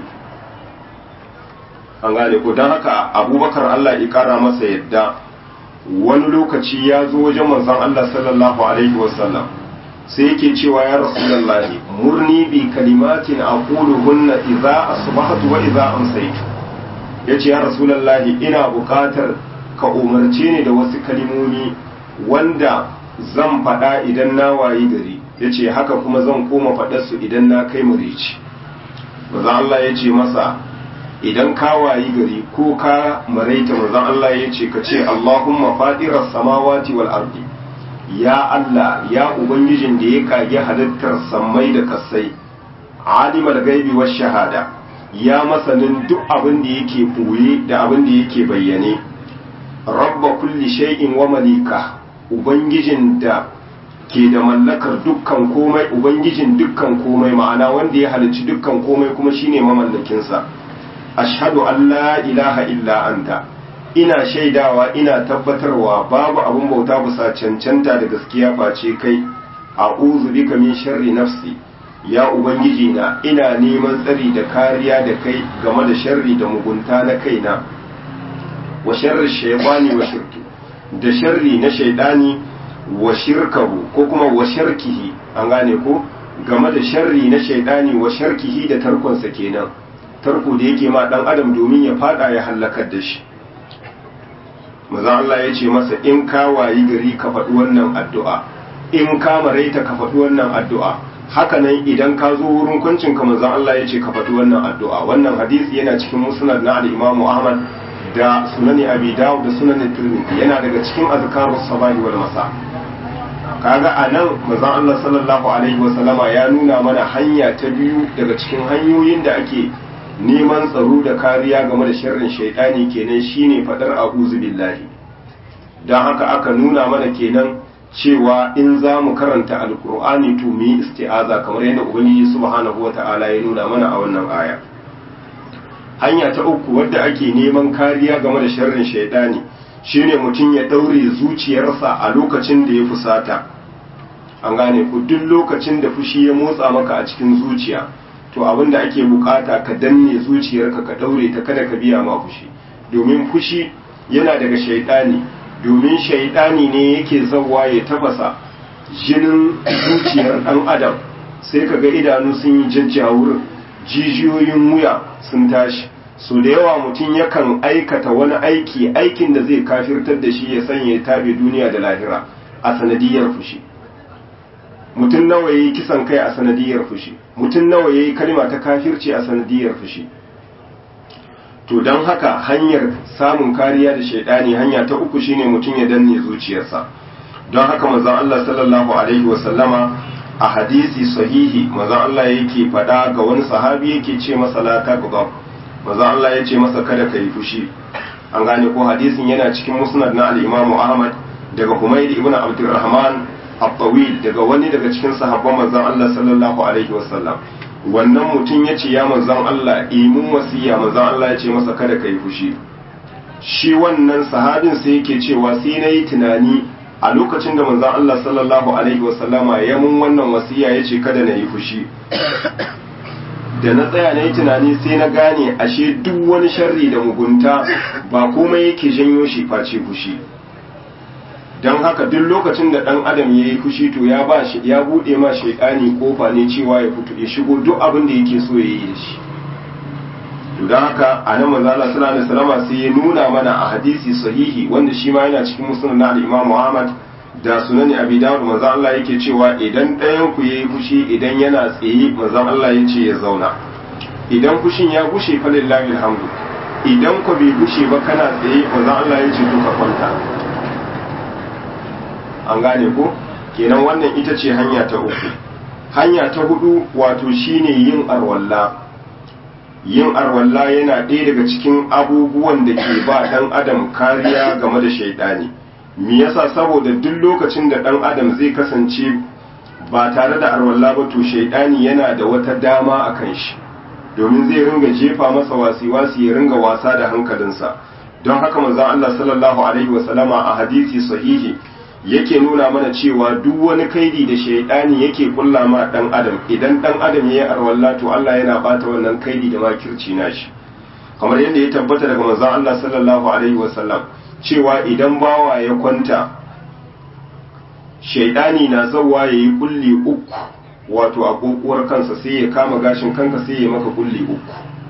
an gane ko don haka abubakar allah ya kara masa yadda wani lokaci ya zo wajen manzon allah sallallahu alaihi wasallam sai yake cewa ya rasulullahi murni bi kalimatin aquluhunna idza asbahtu wa idza amsaytu yace ya rasulullahi ina buƙatar ka umarce ni da wasu kalimomi wanda zan faɗa idan na wayi gari ya ce haka kuma zan koma faɗarsu idan na kai marici maza Allah ya ce masa idan ka wayi gari ko ka maraita maza Allah ya ce ka ce Allahumma fadirar samawati wal ardi ya Allah ya ubangijin da ya kage halittar sammai da kasai alimul gaibi was shahada ya masanin duk abin da yake boye da abin da yake bayyane rabba kulli shay'in wa malika ubangijin da ke da mallakar dukkan komai ubangijin dukkan komai ma'ana wanda ya halicci dukkan komai kuma shine mamallakinsa ashhadu an la ilaha illa anta ina shaidawa ina tabbatarwa babu abin bauta bisa cancanta da gaskiya face kai a'udhu bika min sharri nafsi ya ubangiji na ina neman tsari da kariya da kai game da sharri da mugunta na kaina wa sharri shaytani wa shirki da sharri na shaidani wa shirkahu ko kuma wa sharkihi an gane ko game da sharri na shaidani wa sharkihi da tarkonsa kenan tarko da yake ma dan adam domin ya fada ya halakar da shi maza Allah ya ce masa in ka wayi gari ka faɗi wannan addu'a in ka maraita ka faɗi wannan addu'a haka nan idan ka zo wurin kuncin ka manzon Allah ya ce ka faɗi wannan addu'a wannan hadisi yana cikin musnad na al-Imam Ahmad da sunani abi dawud da sunanin tirmidhi yana daga cikin azkarus sabahi wal masa kaga anan manzon Allah sallallahu alaihi wa sallama ya nuna mana hanya ta biyu daga cikin hanyoyin da ake neman tsaro da kariya game da sharrin shaytani kenan shine fadar a'udhu billahi dan haka aka nuna mana kenan cewa in za mu karanta alkur'ani to mu yi isti'aza kamar yadda ubangiji subhanahu wata'ala ya nuna mana a wannan aya hanya ta uku wadda ake neman kariya game da sharrin shaidani shine mutum ya daure zuciyarsa a lokacin da ya fusata an gane ku duk lokacin da fushi ya motsa maka a cikin zuciya to abin da ake bukata ka danne zuciyarka ka daure ta kada ka biya ma fushi domin fushi yana daga shaidani domin shaidani ne yake zawa ya tafasa jinin zuciyar dan adam sai ka ga idanu sun yi jajjawur jijiyoyin wuya sun tashi so da yawa mutum yakan aikata wani aiki aikin da zai kafirtar da shi ya sanya ya tabe duniya da lahira a sanadiyar fushi mutum nawa yayi kisan kai a sanadiyar fushi mutum nawa yayi kalma ta kafirci a sanadiyar fushi to don haka hanyar samun kariya da shaidani hanya ta uku shine mutum ya danne zuciyarsa don haka manzon Allah sallallahu alaihi wa sallama a hadisi sahihi manzon Allah yake faɗa ga wani sahabi yake ce masa la taqdab manzon Allah ya ce masa kada ka yi fushi an gane ko hadisin yana cikin musnad na al-Imam Ahmad daga Humayd ibn Abdurrahman at-Tawil daga wani daga cikin sahabban manzon Allah sallallahu alaihi wa sallam wannan mutum ya ce ya manzon Allah imun wasiya manzon Allah ya ce masa kada ka yi fushi shi wannan sahabin sai yake cewa sai na yi tunani a lokacin da manzon Allah sallallahu alaihi wasallama ya mun wannan wasiya ya ce kada na yi fushi da na tsaya na yi tunani sai na gane ashe duk wani sharri da mugunta ba komai yake janyo shi face fushi don haka duk lokacin da ɗan adam ya yi fushi to ya ba shi ya buɗe ma shaidani kofa ne cewa ya fito ya shigo duk abin da yake so ya yi da shi to don haka a nan manzo Allah sallallahu alaihi wasallam sai ya nuna mana a hadisi sahihi wanda shi ma yana cikin musnad na al-Imam Muhammad da sunan Abi Dawud manzo Allah yake cewa idan ɗayan ku yayi fushi idan yana tsaye manzo Allah ya ce ya zauna idan fushin ya gushe fa lillahi alhamdu idan ku bai gushe ba kana tsaye manzo Allah ya ce to ka kwanta an gane ko kenan wannan ita ce hanya ta uku hanya ta hudu wato shine yin arwalla yin arwalla yana ɗaya daga cikin abubuwan da ke ba ɗan adam kariya game da shaidani me yasa saboda duk lokacin da ɗan adam zai kasance ba tare da arwalla ba to shaidani yana da wata dama a kan shi domin zai ringa jefa masa wasi-wasi ya ringa wasa da hankalinsa don haka manzon Allah sallallahu alaihi wasallama a hadisi sahihi yake nuna mana cewa duk wani kaidi da shaidani yake kulla ma dan adam idan dan adam yayi arwalla to Allah yana bata wannan kaidi da makirci nashi kamar yadda ya tabbata daga manzon Allah sallallahu alaihi wasallam cewa idan bawa ya kwanta shaidani na zawa yayi kulli uku wato a kokuwar kansa sai ya kama gashin kanka sai ya maka kulli uku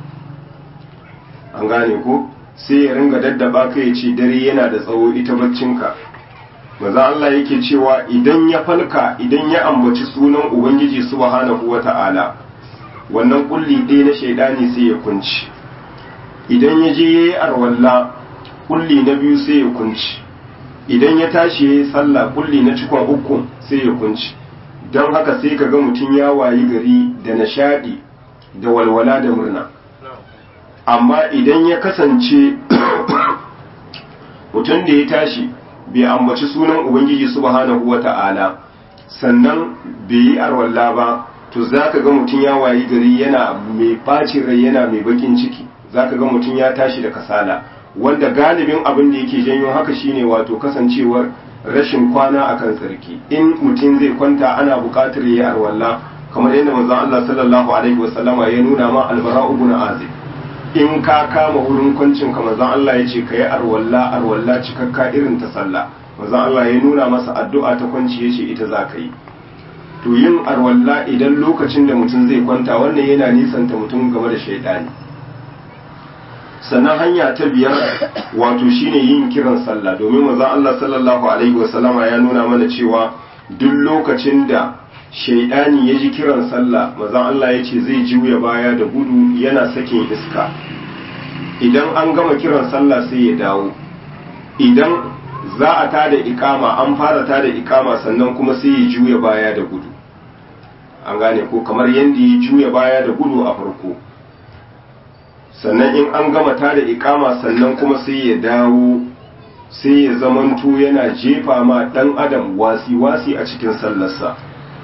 an gane ko sai ya ringa daddaba ka ya ce dare yana da tsawo ita baccinka maza Allah yake cewa idan ya falka idan ya ambaci sunan Ubangiji subhanahu wa ta'ala wannan kulli ɗaya na shaidani sai ya kunci idan ya je ya yi arwalla kulli na biyu sai ya kunci idan ya tashi ya yi sallah kulli na cikon uku sai ya kunci don haka sai ka ga mutum ya wayi gari da nishaɗi da walwala da murna amma idan ya kasance mutum da ya tashi bai ambaci sunan ubangiji subhanahu wata'ala sannan bai yi arwalla ba to zaka ga mutum ya wayi gari yana mai bacin rai yana mai bakin ciki zaka ga mutum ya tashi da kasala wanda galibin abin da yake janyo haka shine wato kasancewar rashin kwana akan tsarki in mutum zai kwanta ana buƙatar yayi arwalla kamar yadda manzon Allah sallallahu alaihi wasallama ya nuna ma albara ibn azib in ka kama wurin kwancin ka manzon Allah ya ce ka yi arwalla arwalla cikakka irin ta sallah manzon Allah ya nuna masa addu'a ta kwanci ya ce ita za ka yi to yin arwalla idan lokacin da mutum zai kwanta wannan yana nisanta mutum game da shaidani sannan hanya ta biyar wato shine yin kiran sallah domin manzon Allah sallallahu alaihi wasallama ya nuna mana cewa duk lokacin da shaidani ya ji kiran sallah mazan Allah ya ce zai juya baya da gudu yana sakin iska idan an gama kiran sallah sai ya dawo idan za a tada ikama an fara tada ikama sannan kuma sai ya juya baya da gudu an gane ko kamar yadda ya juya baya da gudu a farko sannan in an gama tada ikama sannan kuma sai ya dawo sai ya zamanto yana jefa ma dan adam wasi-wasi a cikin sallarsa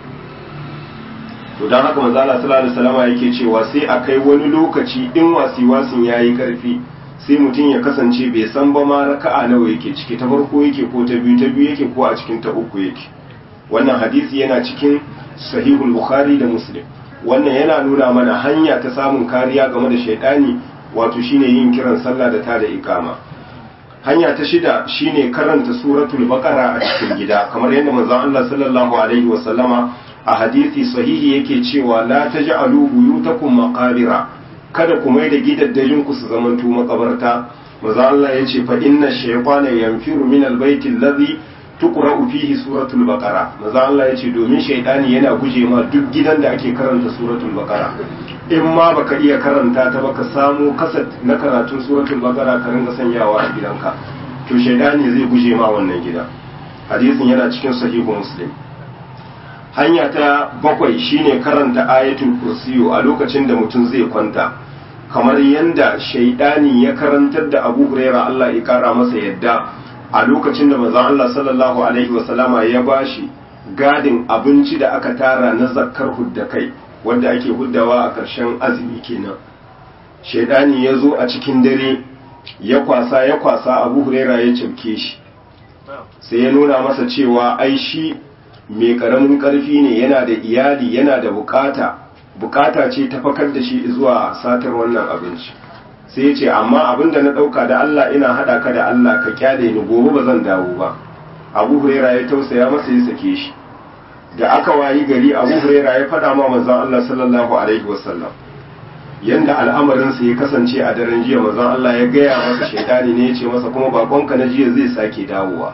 to don haka manzo Allah sallallahu alaihi wasallam yake cewa sai a kai wani lokaci in wasi wasin yayi karfi sai mutum ya kasance bai san ba ma raka'a nawa yake ciki ta farko yake ko ta biyu ta biyu yake ko a cikin ta uku yake wannan hadisi yana cikin sahihul bukhari da muslim wannan yana nuna mana hanya ta samun kariya game da shaidani wato shine yin kiran sallah da ta da ikama hanya ta shida shine karanta suratul baqara a cikin gida kamar yadda manzon Allah sallallahu alaihi wa sallama a hadisi sahihi yake cewa la taj'alu buyutakum maqabira kada ku mai da gidaddajin ku su zamanto makabarta manzon Allah yace fa inna shaytana yanfiru min albayti alladhi tuqra'u fihi suratul baqara manzon Allah yace domin shaytani yana guje ma duk gidan da ake karanta suratul baqara in ma baka iya karanta ta baka samu kasat na karatun suratul baqara ka ringa sanyawa a gidanka to shaidani zai guje ma wannan gida hadisin yana cikin sahihu muslim hanya ta bakwai shine karanta ayatul kursiyu a lokacin da mutum zai kwanta kamar yanda shaidani ya karantar da abu huraira Allah ya kara masa yadda a lokacin da manzon Allah sallallahu alaihi wasallama ya bashi gadin abinci da aka tara na zakkar hudda kai wanda ake huddawa a ƙarshen azumi kenan shaidani ya zo a cikin dare ya kwasa ya kwasa abu huraira ya cimke shi sai ya nuna masa cewa ai shi mai ƙaramin ƙarfi ne yana da iyali yana da bukata bukata ce ta fakar da shi zuwa satar wannan abinci sai ya ce amma abin da na ɗauka da Allah ina haɗa ka da Allah ka kyale ni gobe ba zan dawo ba abu huraira ya tausaya masa ya sake shi da aka wayi gari abu huraira ya faɗa ma manzon Allah sallallahu alaihi wasallam yanda al'amarinsa ya kasance a daren jiya manzon Allah ya gaya masa shaitani ne ya ce masa kuma bakonka na jiya zai sake dawowa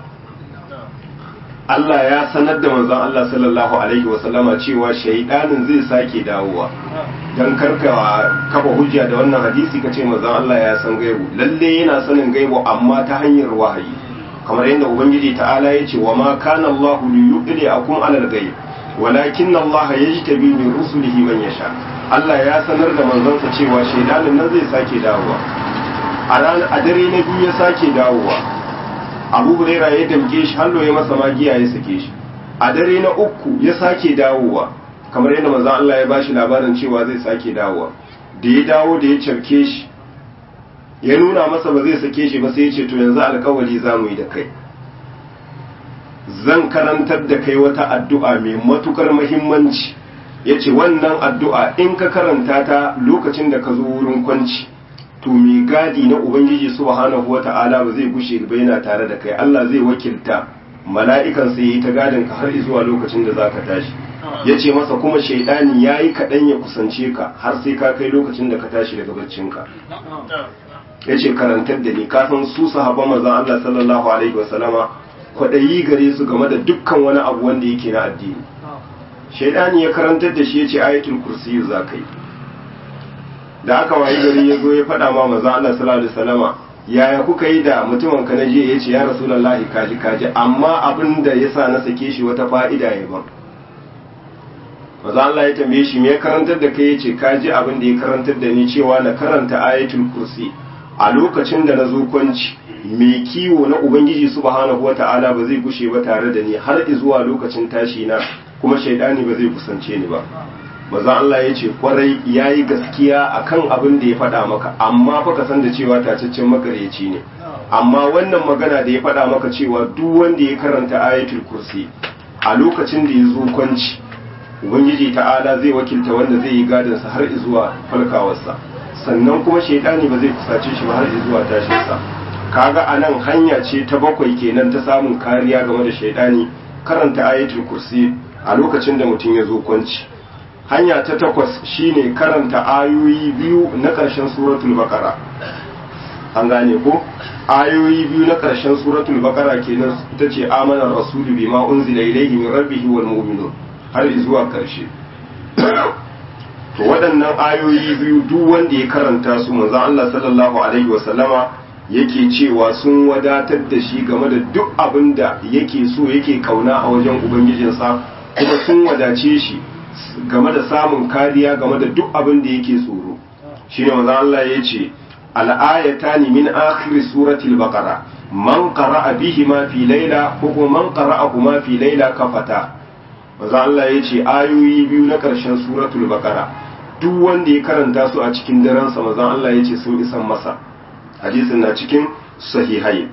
Allah ya sanar da manzon Allah sallallahu alaihi wasallama cewa shaitanin zai sake dawowa dan karka kafa hujja da wannan hadisi kace manzon Allah ya san gaibu lalle yana sanin gaibu amma ta hanyar wahayi kamar yadda ubangiji ta'ala ya ce wa ma kana Allah li yudliakum alal ghaib walakin Allah yajtabi min rusulihi man yasha Allah ya sanar da manzansa cewa shaidanin nan zai sake dawowa a ranar a dare na biyu ya sake dawowa Abu Hurairah ya damke shi hallo ya masa magiya ya sake shi a dare na uku ya sake dawowa kamar yadda manzon Allah ya bashi labarin cewa zai sake dawowa da ya dawo da ya cafke shi ya nuna masa ba zai sake shi ba sai ya ce to yanzu alkawari za mu yi da kai zan karantar da kai wata addu'a mai matukar mahimmanci ya ce wannan addu'a in ka karanta ta lokacin da ka zo wurin kwanci to mai gadi na ubangiji subhanahu wa ta'ala ba zai gushe ba yana tare da kai Allah zai wakilta mala'ikan sai yi ta gadin ka har zuwa lokacin da za ka tashi ya ce masa kuma shaidani ya yi kaɗan ya kusance ka har sai ka kai lokacin da ka tashi daga baccinka ya ce karantar da ni kafin su sahaba mazan Allah sallallahu alaihi wasallama kwaɗayi gare su game da dukkan wani abu wanda yake na addini shaidani ya karantar da shi ya ce ayatul kursi za ka yi da aka wayi gari ya zo ya faɗa ma mazan Allah sallallahu alaihi wasallama yaya kuka yi da mutumin ka na jiya ya ce ya rasulullahi kaji kaji amma abin da ya sa na sake shi wata fa'ida ya ban maza Allah ya tambaye shi me ya karantar da kai ya ce kaji abin da ya karantar da ni cewa na karanta ayatul kursi a lokacin da na zo kwanci mai kiwo na ubangiji subhanahu wata'ala ba zai gushe ba tare da ni har zuwa lokacin tashi na kuma shaidani ba zai kusance ni ba maza Allah ya ce kwarai ya yi gaskiya akan abin da ya faɗa maka amma fa ka san da cewa tacaccen makareci ne amma wannan magana da ya faɗa maka cewa duk wanda ya karanta ayatul kursi a lokacin da ya zo kwanci ubangiji ta'ala zai wakilta wanda zai yi gadinsa har zuwa falkawarsa sannan kuma shaidani ba zai kusace shi ba har zuwa tashinsa kaga anan hanya ce ta bakwai kenan ta samun kariya game da shaidani karanta ayatul kursi a lokacin da mutum ya zo kwanci hanya ta takwas shine karanta ayoyi biyu na ƙarshen suratul baqara an gane ko ayoyi biyu na ƙarshen suratul baqara kenan ita ce amanar rasulu bima unzila ilayhi min rabbihi wal mu'minun har zuwa ƙarshe to waɗannan ayoyi biyu duk wanda ya karanta su manzon Allah sallallahu alaihi wa sallama yake cewa sun wadatar da shi game da duk abin da yake so yake kauna a wajen ubangijinsa kuma sun wadace shi game da samun kariya game da duk abin da yake tsoro shine manzon Allah ya ce al-ayatani min akhir suratul baqara man qara'a bihima fi layla ko kuma man qara'ahuma fi layla kafata manzon Allah ya ce ayoyi biyu na ƙarshen suratul baqara duk wanda ya karanta su a cikin daren sa manzon Allah ya ce sun isan masa hadisin na cikin sahihai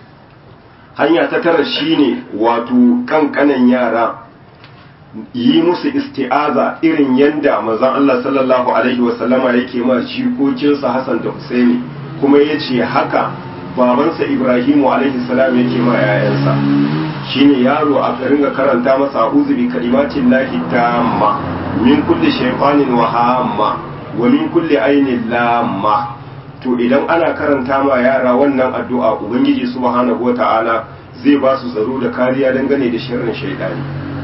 hanya ta tara shine wato kankanan yara yi musu isti'aza irin yanda manzon Allah sallallahu alaihi wasallama yake ma jikokinsa Hassan da Husaini kuma yace haka babansa Ibrahimu alaihi salam yake ma yayansa shine yaro a ringa karanta masa a'udhu bi kalimatin lahi tamma min kulli shaytanin wa hamma wa min kulli ainin lamma to idan ana karanta ma yara wannan addu'a ubangiji subhanahu wata'ala zai ba su tsaro da kariya dangane da sharrin shaidani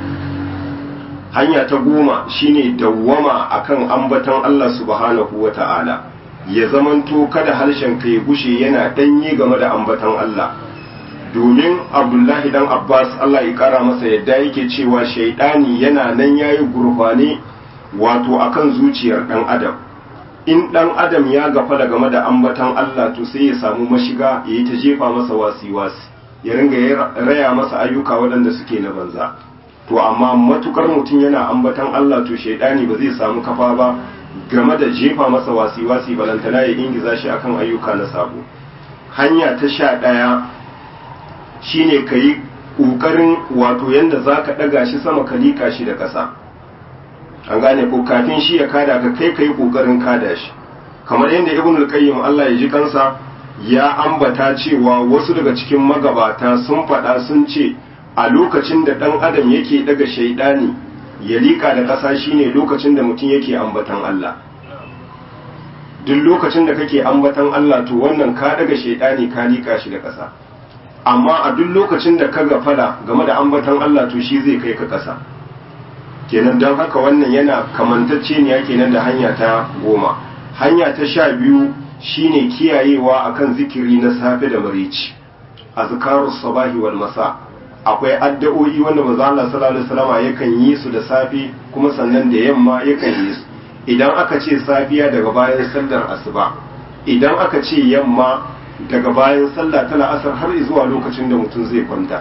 hanya ta goma shine dawwama akan ambaton Allah subhanahu wata'ala ya zamanto kada harshen ka ya gushe yana danye game da ambaton Allah domin abdullahi dan abbas Allah ya kara masa yadda yake cewa shaidani yana nan yayi gurfane wato akan zuciyar dan adam in dan adam ya gafala game da ambaton Allah to sai ya samu mashiga ya yi ta jefa masa wasi-wasi ya ringa raya masa ayyuka waɗanda suke na banza to amma matukar mutum yana ambaton Allah to shaidani ba zai samu kafa ba game da jefa masa wasi-wasi balantana ya ingiza shi akan ayyuka na sabo hanya ta sha ɗaya shine ka yi ƙoƙarin wato yadda za ka ɗaga shi sama ka liƙa shi da ƙasa an gane ko kafin shi ya kada ka kai kai kokarin kada shi kamar yadda ibn al-qayyim Allah ya ji kansa ya ambata cewa wasu daga cikin magabata sun faɗa sun ce a lokacin da ɗan adam yake daga shaidani ya liƙa da ƙasa shine lokacin da mutum yake ambatan Allah duk lokacin da kake ambatan Allah to wannan ka daga shaidani ka liƙa shi da ƙasa amma a duk lokacin da ka gafala game da ambatan Allah to shi zai kai ka ƙasa kenan don haka wannan yana kamantacce ne kenan da hanya ta goma hanya ta sha biyu shine kiyayewa akan zikiri na safe da marici azkarus sabahi wal masa akwai addu'o'i wanda manzo Allah sallallahu alaihi wasallam yakan yi su da safe kuma sannan da yamma yakan yi su idan aka ce safiya daga bayan sallar asuba idan aka ce yamma daga bayan sallah ta la'asar har zuwa lokacin da mutum zai kwanta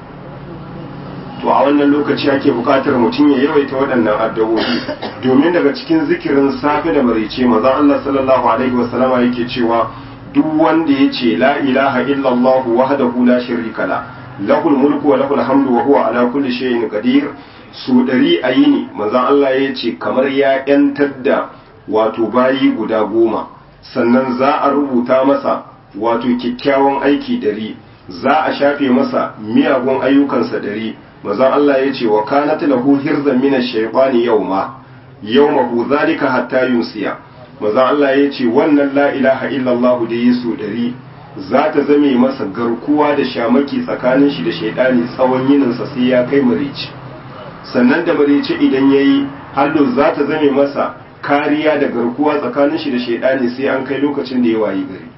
to a wannan lokaci ake bukatar mutum ya yawaita waɗannan addu'o'i domin daga cikin zikirin safe da marice manzon Allah sallallahu alaihi wasallama yake cewa duk wanda ya ce la ilaha illallah wahdahu la sharika la lahul mulku wa lahul hamdu wa huwa ala kulli shay'in qadir su ɗari a yini manzon Allah ya ce kamar ya yantar da wato bayi guda goma sannan za a rubuta masa wato kyakkyawan aiki ɗari za a shafe masa miyagun ayyukansa ɗari manzon Allah ya ce wa kanat lahu hirzan min ash-shaytani yawma yawmahu zalika hatta yunsiya manzon Allah ya ce wannan la ilaha illallah da yesu ɗari za ta zame masa garkuwa da shamaki tsakanin shi da shaidani tsawon yininsa sai ya kai marici sannan da marici idan ya yi hallo za ta zame masa kariya da garkuwa tsakanin shi da shaidani sai an kai lokacin da ya wayi gari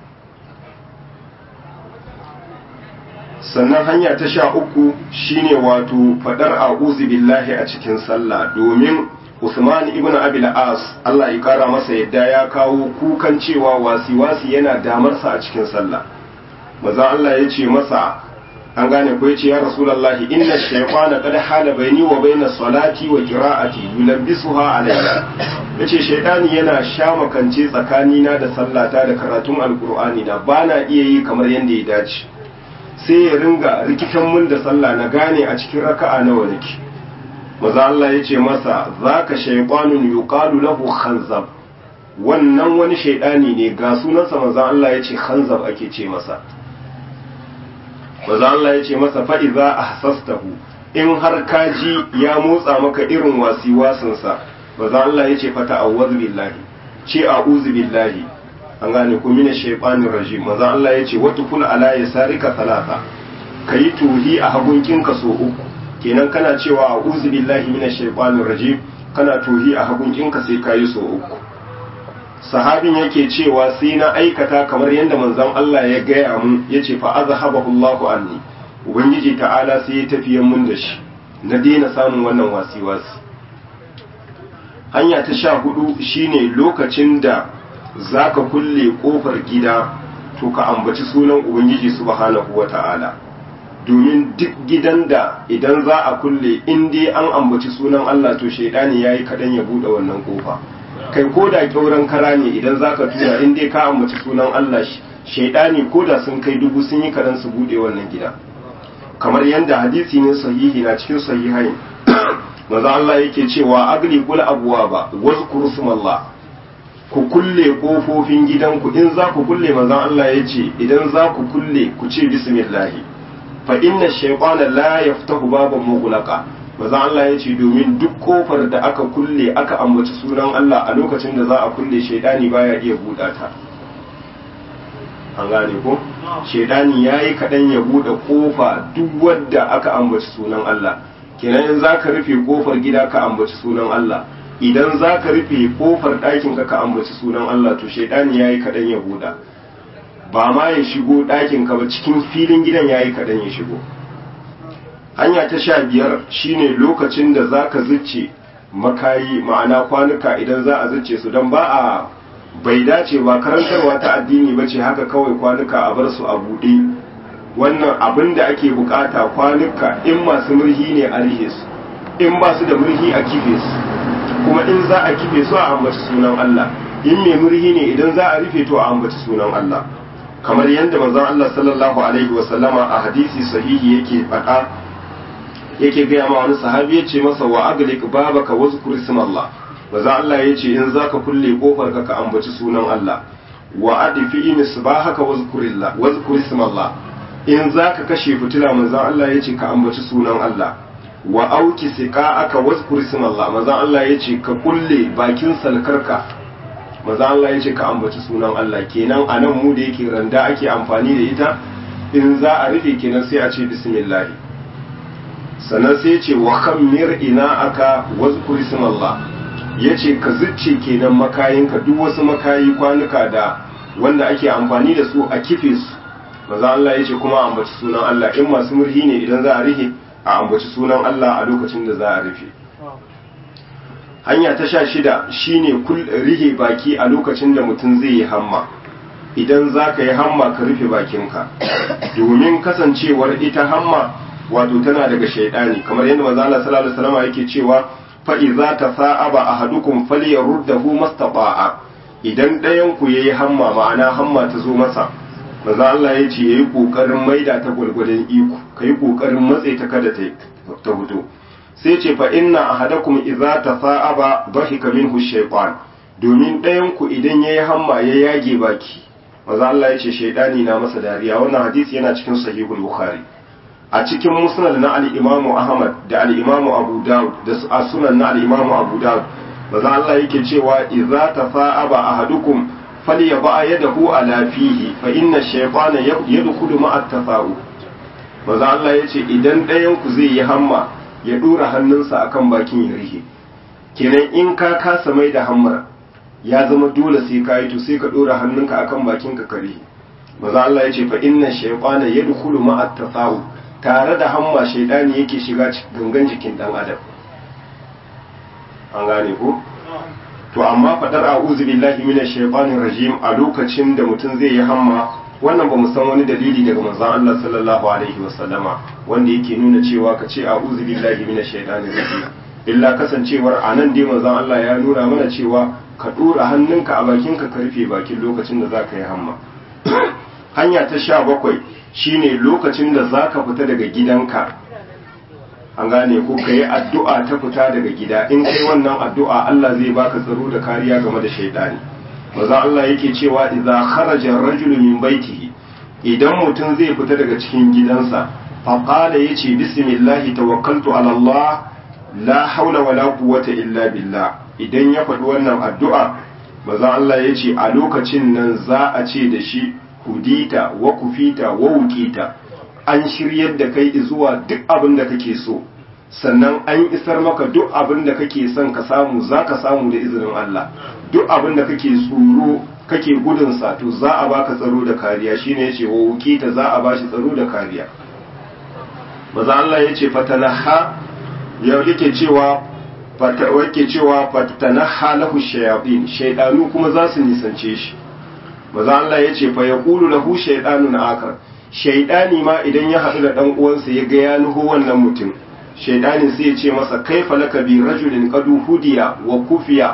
sannan hanya ta sha uku shine wato fadar a'udhu billahi a cikin sallah domin Usman ibn Abil As Allah ya kara masa yadda ya kawo kukan cewa wasi-wasi yana damarsa a cikin sallah maza Allah ya ce masa an gane ko yace ya Rasulullahi inna shaytana qad hala baini wa baina salati wa qira'ati yulabbisuha alayya yace shaytani yana shamakance tsakanina da sallata da karatun alqur'ani da bana iya yi kamar yanda ya dace sai ya ringa rikitan mun da sallah na gane a cikin raka'a nawa nake maza Allah ya ce masa za ka shaiƙwanun yuqalu lahu khanzab wannan wani shaidani ne ga sunansa maza Allah ya ce khanzab ake ce masa maza Allah ya ce masa fa'iza a hasastahu in har ka ji ya motsa maka irin wasi wasinsa maza Allah ya ce fata a billahi ce a billahi an gane ku mina shaiɓanin rajim maza Allah ya ce wata kula ala ya sarika talata ka yi tuhi a hagunkinka so uku kenan kana cewa a uzu billahi minash shaitanir rajim kana tuhi a hagunkinka sai kayi so uku sahabin yake cewa sai na aikata kamar yadda manzon Allah ya gaya mun yace fa azhabahu Allahu anni ubangiji ta'ala sai ya tafiye mun da shi na daina samun wannan wasi-wasi hanya ta sha hudu shine lokacin da zaka kulle kofar gida to ka ambaci sunan ubangiji subhanahu wata'ala domin duk gidan da idan za a kulle in dai an ambaci sunan Allah to shaidani yayi kadan ya bude wannan kofa kai ko da kyauran kara ne idan zaka tura in dai ka ambaci sunan Allah shaidani ko da sun kai dubu sun yi karan su bude wannan gida kamar yadda hadisi ne sahihi na cikin sahihain maza Allah yake cewa agli kul abuwa ba wazkuru sumallah ku kulle kofofin gidanku in za ku kulle manzon Allah ya ce idan za ku kulle ku ce bismillah fa inna shaytana la yaftahu baban mughlaqa manzon Allah ya ce domin duk kofar da aka kulle aka ambaci sunan Allah a lokacin da za a kulle shaydani baya iya buɗa ta an gane ko shaydani yayi kadan ya buɗe kofa duk wadda aka ambaci sunan Allah kenan in za ka rufe kofar gida ka ambaci sunan Allah idan za ka rufe kofar ɗakin ka ka ambaci sunan Allah to shaidani ya yi kaɗan ya buɗa ba ma ya shigo ɗakin ka ba cikin filin gidan ya yi kaɗan ya shigo hanya ta sha biyar shine lokacin da za ka zuce makayi ma'ana kwanuka idan za a zuce su don ba a bai dace ba karantarwa ta addini ba ce haka kawai kwanuka a bar su a buɗe wannan abin da ake bukata kwanuka in masu murhi ne a rihe su in ba su da murhi a kife su kuma in za a kife su a ambaci sunan Allah in mai murhi ne idan za a rufe to a ambaci sunan Allah kamar yadda manzon Allah sallallahu alaihi wa sallama a hadisi sahihi yake faɗa yake gaya ma wani sahabi ya ce masa wa aglik babaka wazkur Allah manzon Allah ya ce in zaka kulle kofar ka ka ambaci sunan Allah wa adfi misbahaka wazkurillah wazkur Allah in za ka kashe fitila manzan Allah ya ce ka ambaci sunan Allah wa auki sika aka wazkur Allah manzan Allah ya ce ka kulle bakin salkarka manzan Allah ya ce ka ambaci sunan Allah kenan a nan mu da yake randa ake amfani da ita in za a rufe kenan sai a ce bismillah sannan sai ya ce wa kammir ina aka wazkur Allah ya ce ka zucce kenan makayinka duk wasu makayi kwanuka da wanda ake amfani da su a kife su maza Allah ya ce kuma a ambaci sunan Allah in masu murhi ne idan za a rihe a ambaci sunan Allah a lokacin da za a rufe hanya ta sha shida shine rihe baki a lokacin da mutum zai yi hamma idan za ka yi hamma ka rufe bakinka domin kasancewar ita hamma wato tana daga shaidani kamar yadda maza Allah sallallahu alaihi wasallam yake cewa fa idza tasa'aba ahadukum falyaruddahu mastata'a idan ɗayan ku yayi hamma ma'ana hamma ta zo masa maza Allah ya ce ya yi ƙoƙarin maida ta gwalgwadon iko ka yi ƙoƙarin matse ta kada ta fito sai ce fa inna ahadakum idza tafa'aba dhahika minhu shaytan domin ɗayan ku idan yayi hamma ya yage baki maza Allah ya ce shaydani na masa dariya wannan hadisi yana cikin sahihul bukhari a cikin musnad na al-imam ahmad da al-imam abu daud da sunan na al-imam abu daud maza Allah yake cewa idza tafa'aba ahadukum falyaba yadahu ala fihi fa inna shaytana yadkhulu ma'a tafa'u maza Allah yace idan ɗayan ku zai yi hamma ya dora hannunsa akan bakin ya rihe kenan in ka kasa mai da hammar ya zama dole sai ka yi to sai ka dora hannunka akan bakin ka kare maza Allah yace fa inna shaytana yadkhulu ma'a tafa'u tare da hamma shaydani yake shiga gangan jikin dan adam an gane ko to amma fadar a'udhu billahi minash shaitanir rajim a lokacin da mutum zai yi hamma wannan ba mu san wani dalili daga manzon Allah sallallahu alaihi wasallama wanda yake nuna cewa ka ce a'udhu billahi minash shaitanir rajim illa kasancewar anan dai manzon Allah ya nuna mana cewa ka dora hannunka a bakinka ka rufe bakin lokacin da zaka yi hamma hanya ta sha bakwai shine lokacin da zaka fita daga gidanka an gane ko ka yi addu'a ta fita daga gida in kai wannan addu'a Allah zai baka tsaro da kariya game da shaidani maza Allah yake cewa idza kharaja ar-rajulu min baitihi idan mutum zai fita daga cikin gidansa fa qala yace bismillahi tawakkaltu ala Allah la haula wala quwwata illa billah idan ya faɗi wannan addu'a maza Allah yace a lokacin nan za a ce da shi hudita wa kufita wa wukita an shiryar da kai zuwa duk abin da kake so sannan an isar maka duk abin da kake son ka samu za ka samu da izinin Allah duk abin da kake tsoro kake gudun sa to za a baka tsaro da kariya shine yace wa wukita za a bashi tsaro da kariya maza Allah yace fatanaha ya yake cewa fata wake cewa fatanaha lahu shayatin shaydanu kuma za su nisance shi maza Allah yace fa yaqulu lahu shaydanun akar shaidani ma idan ya haɗu da ɗan uwansa ya ga ya nuho wannan mutum shaidanin sai ya ce masa kaifa laka bi rajulin qadu hudiya wa kufiya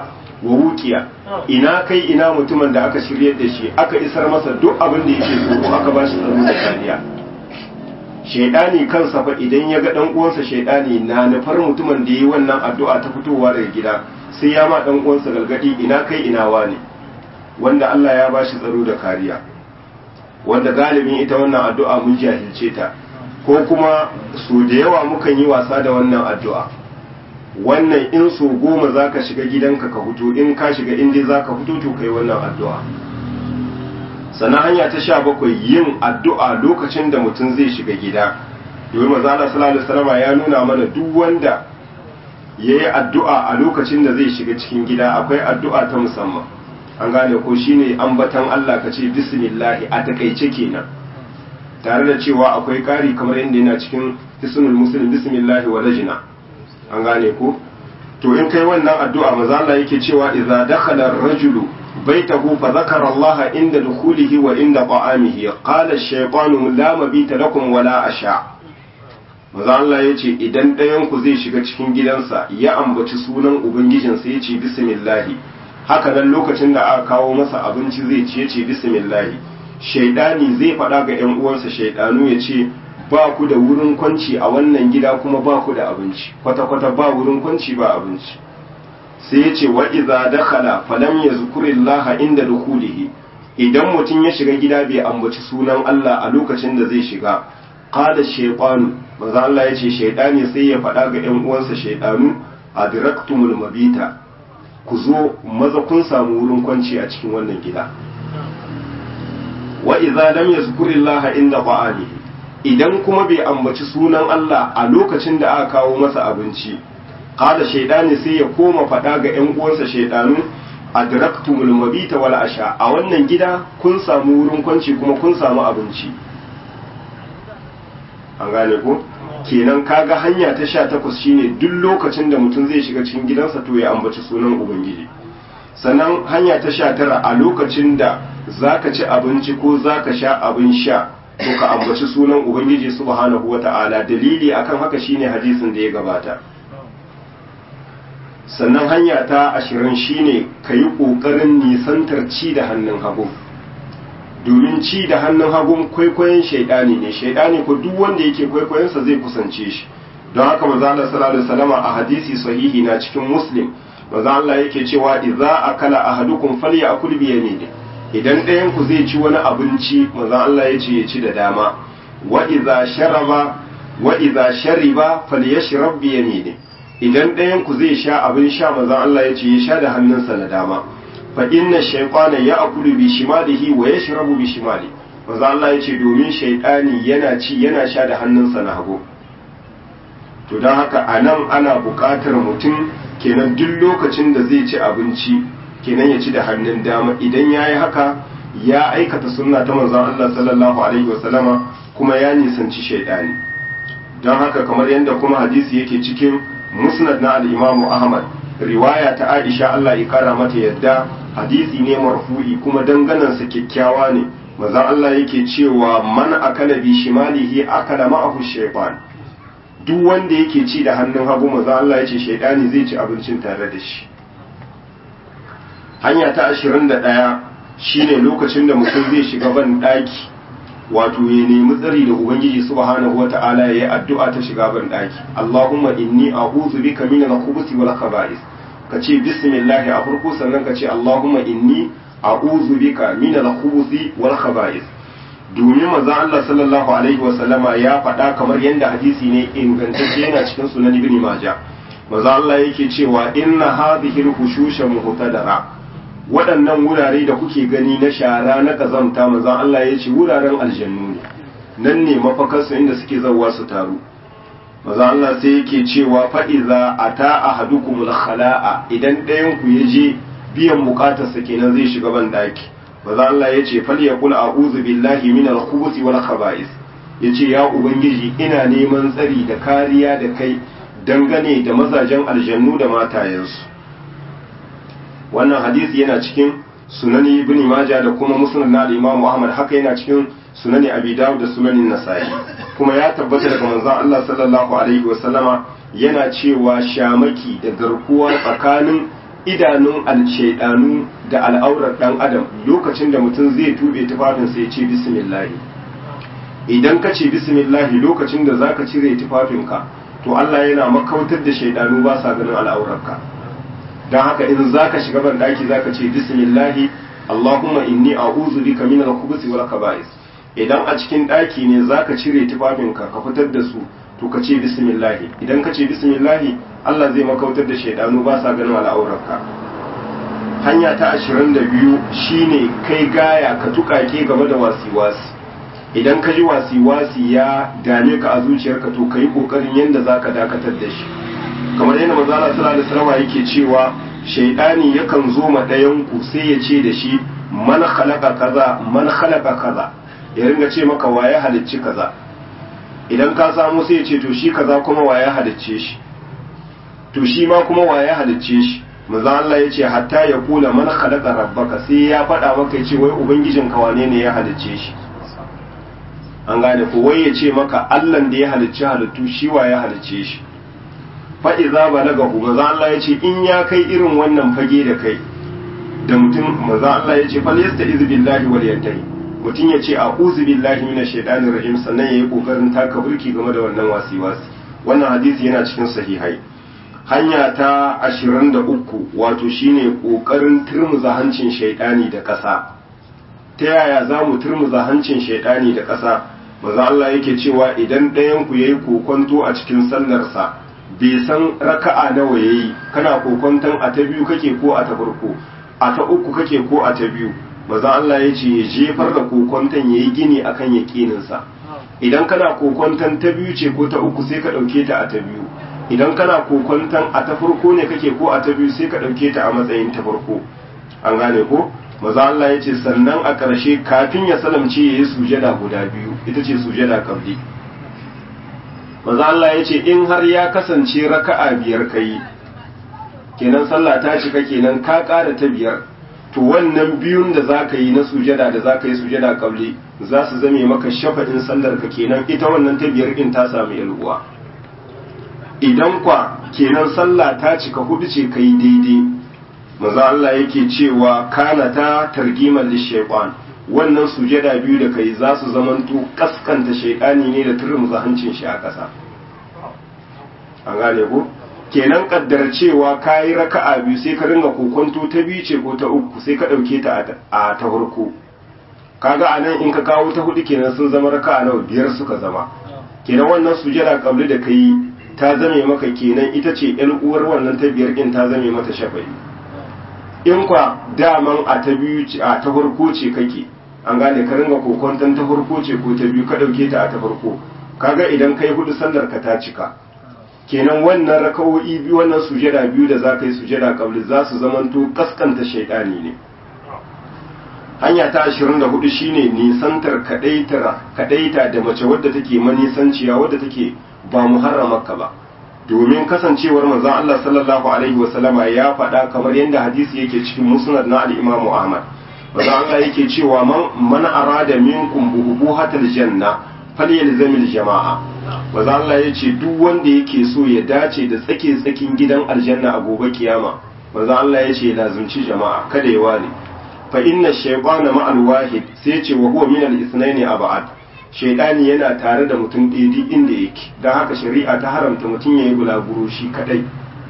wa wuqiya ina kai ina mutumin da aka shiryar da shi aka isar masa duk abin da yake tsoro aka ba shi tsaro da kariya shaidani kansa fa idan ya ga dan uwansa shaidani na nufar mutumin da yi wannan addu'a ta fitowa daga gida sai ya ma dan uwansa galgadi ina kai ina wani wanda Allah ya bashi tsaro da kariya wanda galibin ita wannan addu'a mun jahilce ta ko kuma su da yawa mukan yi wasa da wannan addu'a wannan in so goma zaka shiga gidanka ka fito in ka shiga in dai zaka fito to kai wannan addu'a sannan hanya ta sha bakwai yin addu'a lokacin da mutum zai shiga gida domin mazala sallallahu alaihi ya nuna mana duk wanda ya yi addu'a a lokacin da zai shiga cikin gida akwai addu'a ta musamman an gane ko shine ambatan Allah ka ce bismillahi a takaice kenan tare da cewa akwai ƙari kamar yadda yana cikin hisnul muslim bismillahi wa lajina an gane ko to in kai wannan addu'a maza Allah yake cewa idza dakhala ar-rajulu بيته فذكر الله عند دخوله وعند طعامه قال الشيطان لا مبيت لكم ولا أشاء maza Allah ya ce idan ɗayanku zai shiga cikin gidansa ya ambaci sunan ubangijinsa ya ce bismillahi haka nan lokacin da aka kawo masa abinci zai ci ya ce bismillahi shaidani zai faɗa ga ‘yan uwansa shaidanu ya ce ba ku da wurin kwanci a wannan gida kuma ba ku da abinci kwata-kwata ba wurin kwanci ba abinci sai ya ce wa iza dakhala falam yazkurillaha inda dukhulihi idan mutum ya shiga gida bai ambaci sunan Allah a lokacin da zai shiga qala shaytanu manzo Allah ya ce shaytani sai ya faɗa ga ƴan uwansa shaytanu adraktumul mabita ku zo maza kun samu wurin kwanci a cikin wannan gida wa iza lam yazkurillaha inda ta'amihi idan kuma bai ambaci sunan Allah a lokacin da aka kawo masa abinci kada shaidani sai ya koma faɗa ga ‘yan uwansa shaidanu adraktumul mabita wal asha a wannan gida kun samu wurin kwanci kuma kun samu abinci an gane ko kenan kaga hanya ta sha takwas shine duk lokacin da mutum zai shiga cikin gidansa to ya ambaci sunan ubangiji sannan hanya ta sha tara a lokacin da zaka ci abinci ko zaka sha abin sha to ka ambaci sunan ubangiji subhanahu wata'ala dalili akan haka shine hadisin da ya gabata sannan hanya ta ashirin shine ka yi ƙoƙarin nisantar ci da hannun hagu domin ci da hannun hagu kwaikwayon shaidani ne shaidani ko duk wanda yake kwaikwayonsa zai kusance shi don haka maza Allah sallallahu alaihi wasallam a hadisi sahihi na cikin muslim maza Allah yake cewa idza akala ahadukum falyakul bi yamini idan ɗayan ku zai ci wani abinci maza Allah ya ce ya ci da dama wa idza sharaba wa idza shariba falyashrab bi yamini idan ɗayan ku zai sha abin sha manzon Allah ya ce ya sha da hannunsa na dama fa inna shaytana ya'kulu bi shimalihi wa yashrabu bi shimali manzon Allah ya ce domin shaytani yana ci yana sha da hannunsa na hagu to don haka anan ana buƙatar mutum kenan duk lokacin da zai ci abinci kenan ya ci da hannun dama idan ya yi haka ya aikata sunna ta manzon Allah sallallahu alaihi wasallama kuma ya nisanci shaytani don haka kamar yadda kuma hadisi yake cikin musnad na al-imamu ahmad riwaya ta aisha Allah ya kara mata yadda hadisi ne marfu'i kuma danganansa kyakkyawa ne manzon Allah yake cewa man akala bi shimalihi akala ma'ahu shaytan duk wanda yake ci da hannun hagu manzon Allah ya ce shaytani zai ci abincin tare da shi hanya ta 21 shine lokacin da mutum zai shiga ban daki wato ya nemi tsari da ubangiji subhanahu wata'ala yayi addu'a ta shiga ban daki Allahumma inni a'udhu bika min al-khubuthi wal khaba'is kace bismillah a farko sannan kace Allahumma inni a'udhu bika min al-khubuthi wal khaba'is domin manzon Allah sallallahu alaihi wasallama ya faɗa kamar yadda hadisi ne ingantacce yana cikin sunan ibn majah manzon Allah yake cewa inna hadhihi al-hushusha muhtadara waɗannan wurare da kuke gani na shara na kazamta manzon Allah ya ce wuraren aljannu ne nan ne mafakarsu inda suke zauwa su taru manzon Allah sai yake cewa fa'iza ata ahadukum al-khala'a idan ɗayan ku ya je biyan bukatarsa kenan zai shiga ban daki manzon Allah ya ce falyaqul a'udhu billahi min al-khubuthi wal khaba'is yace ya ubangiji ina neman tsari da kariya da kai dangane da mazajen aljannu da matayensu wannan hadisi yana cikin sunani ibn majah da kuma musnad na al-imam ahmad haka yana cikin sunani abi dawud da sunanin nasa'i kuma ya tabbata daga manzon Allah sallallahu alaihi wa sallama yana cewa shamaki da garkuwa tsakanin idanun alshaidanu da al'aurar dan adam lokacin da mutum zai tube tufafinsa ya ce bismillah idan ka ce bismillah lokacin da zaka cire tufafinka to Allah yana makautar da shaidanu ba sa ganin al'aurarka don haka in zaka shiga ban daki zaka ce bismillah Allahumma inni a'udhu bika min al-khubuthi wal kaba'is idan a cikin daki ne zaka cire tufafinka ka fitar da su to ka ce bismillah idan ka ce bismillah Allah zai makautar da shaidanu ba sa ganin al'aurarka hanya ta 22 shine kai gaya ka tukake game da wasi-wasi idan ka ji wasi-wasi ya dame ka a zuciyarka to ka yi ƙoƙarin yadda za ka dakatar da shi kamar yadda mazala sallallahu alaihi wasallam yake cewa shaidani yakan zo ma ɗayan ku sai ya ce da shi man khalaqa kaza man khalaqa kaza ya ringa ce maka waye halicci kaza idan ka samu sai ya ce to shi kaza kuma waye halicce shi to shi ma kuma waye halicce shi manzo Allah ya ce hatta ya kula man khalaqa rabbaka sai ya faɗa maka ya ce wai ubangijinka wane ne ya halicce shi an gane ko wai ya ce maka allan da ya halicci halittu shi wa ya halicce shi fa'iza ba na gahu maza Allah ya ce in ya kai irin wannan fage da kai da mutum maza Allah ya ce falyasta izu billahi wal yantahi mutum ya ce a'udhu billahi minash shaitanir rajim sannan yayi kokarin taka burki game da wannan wasi wasi wannan hadisi yana cikin sahihai hanya ta 23 wato shine kokarin turmuza hancin shaitani da ƙasa ta yaya za mu turmuza hancin shaidani da ƙasa maza Allah yake cewa idan ɗayanku ya yi kokonto a cikin sallarsa bai san raka'a nawa ya yi kana kokonton a ta biyu kake ko a ta farko a ta uku kake ko a ta biyu maza Allah ya ce ya jefar da kokonton ya yi gini akan yaƙininsa idan kana kokonton ta biyu ce ko ta uku sai ka ɗauke ta a ta biyu idan kana kokonton a ta farko ne kake ko a ta biyu sai ka ɗauke ta a matsayin ta farko an gane ko maza Allah ya ce sannan a ƙarshe kafin ya salamce ya yi sujada guda biyu ita ce sujada kabli maza Allah ya ce in har ya kasance raka'a biyar ka yi kenan sallah ta cika kenan ka ƙara ta biyar to wannan biyun da za ka yi na sujada da za ka yi sujada kabli za su zame maka shafa'in sallar ka kenan ita wannan ta biyar in ta samu yalwa idan kwa kenan sallah ta cika hudu ce ka yi daidai maza Allah yake cewa kana ta targiman lishaiqan wannan sujada biyu da kai za su zamanto kaskanta shaidani ne da turmuza hancin shi a ƙasa an gane ko kenan kaddar cewa kayi raka'a biyu sai ka ringa kokonto ta biyu ce ko ta uku sai ka ɗauke ta a ta farko kaga a nan in ka kawo ta hudu kenan sun zama raka'a nawa biyar suka zama kenan wannan sujada kabli da kai ta zame maka kenan ita ce yan uwar wannan ta biyar din ta zame mata shafa'i in kwa daman a ta biyu a ta farko ce kake an gane ka ringa kokonton ta farko ce ko ta biyu ka dauke ta a ta farko kaga idan kai hudu sallar ka ta cika kenan wannan rakawo'i biyu wannan sujada biyu da za ka yi sujada kabli za su zamanto kaskanta shaidani ne hanya ta 24 shine nisantar kadaita da mace wadda take manisanciya wadda take ba muharramarka ba domin kasancewar manzon Allah sallallahu alaihi wasallama ya faɗa kamar yadda hadisi yake cikin musnad na al-Imam Ahmad manzon Allah yake cewa man man arada minkum buhuhatal janna falyalzamil jama'a manzon Allah yace duk wanda yake so ya dace da tsake tsakin gidan aljanna a gobe kiyama manzon Allah yace lazumci jama'a kada ya ware fa inna shaytana ma'al wahid sai ce wa huwa min al-ithnaini ab'ad shaidani yana tare da mutum ɗaya inda yake don haka shari'a ta haramta mutum ya yi bulaguro shi kadai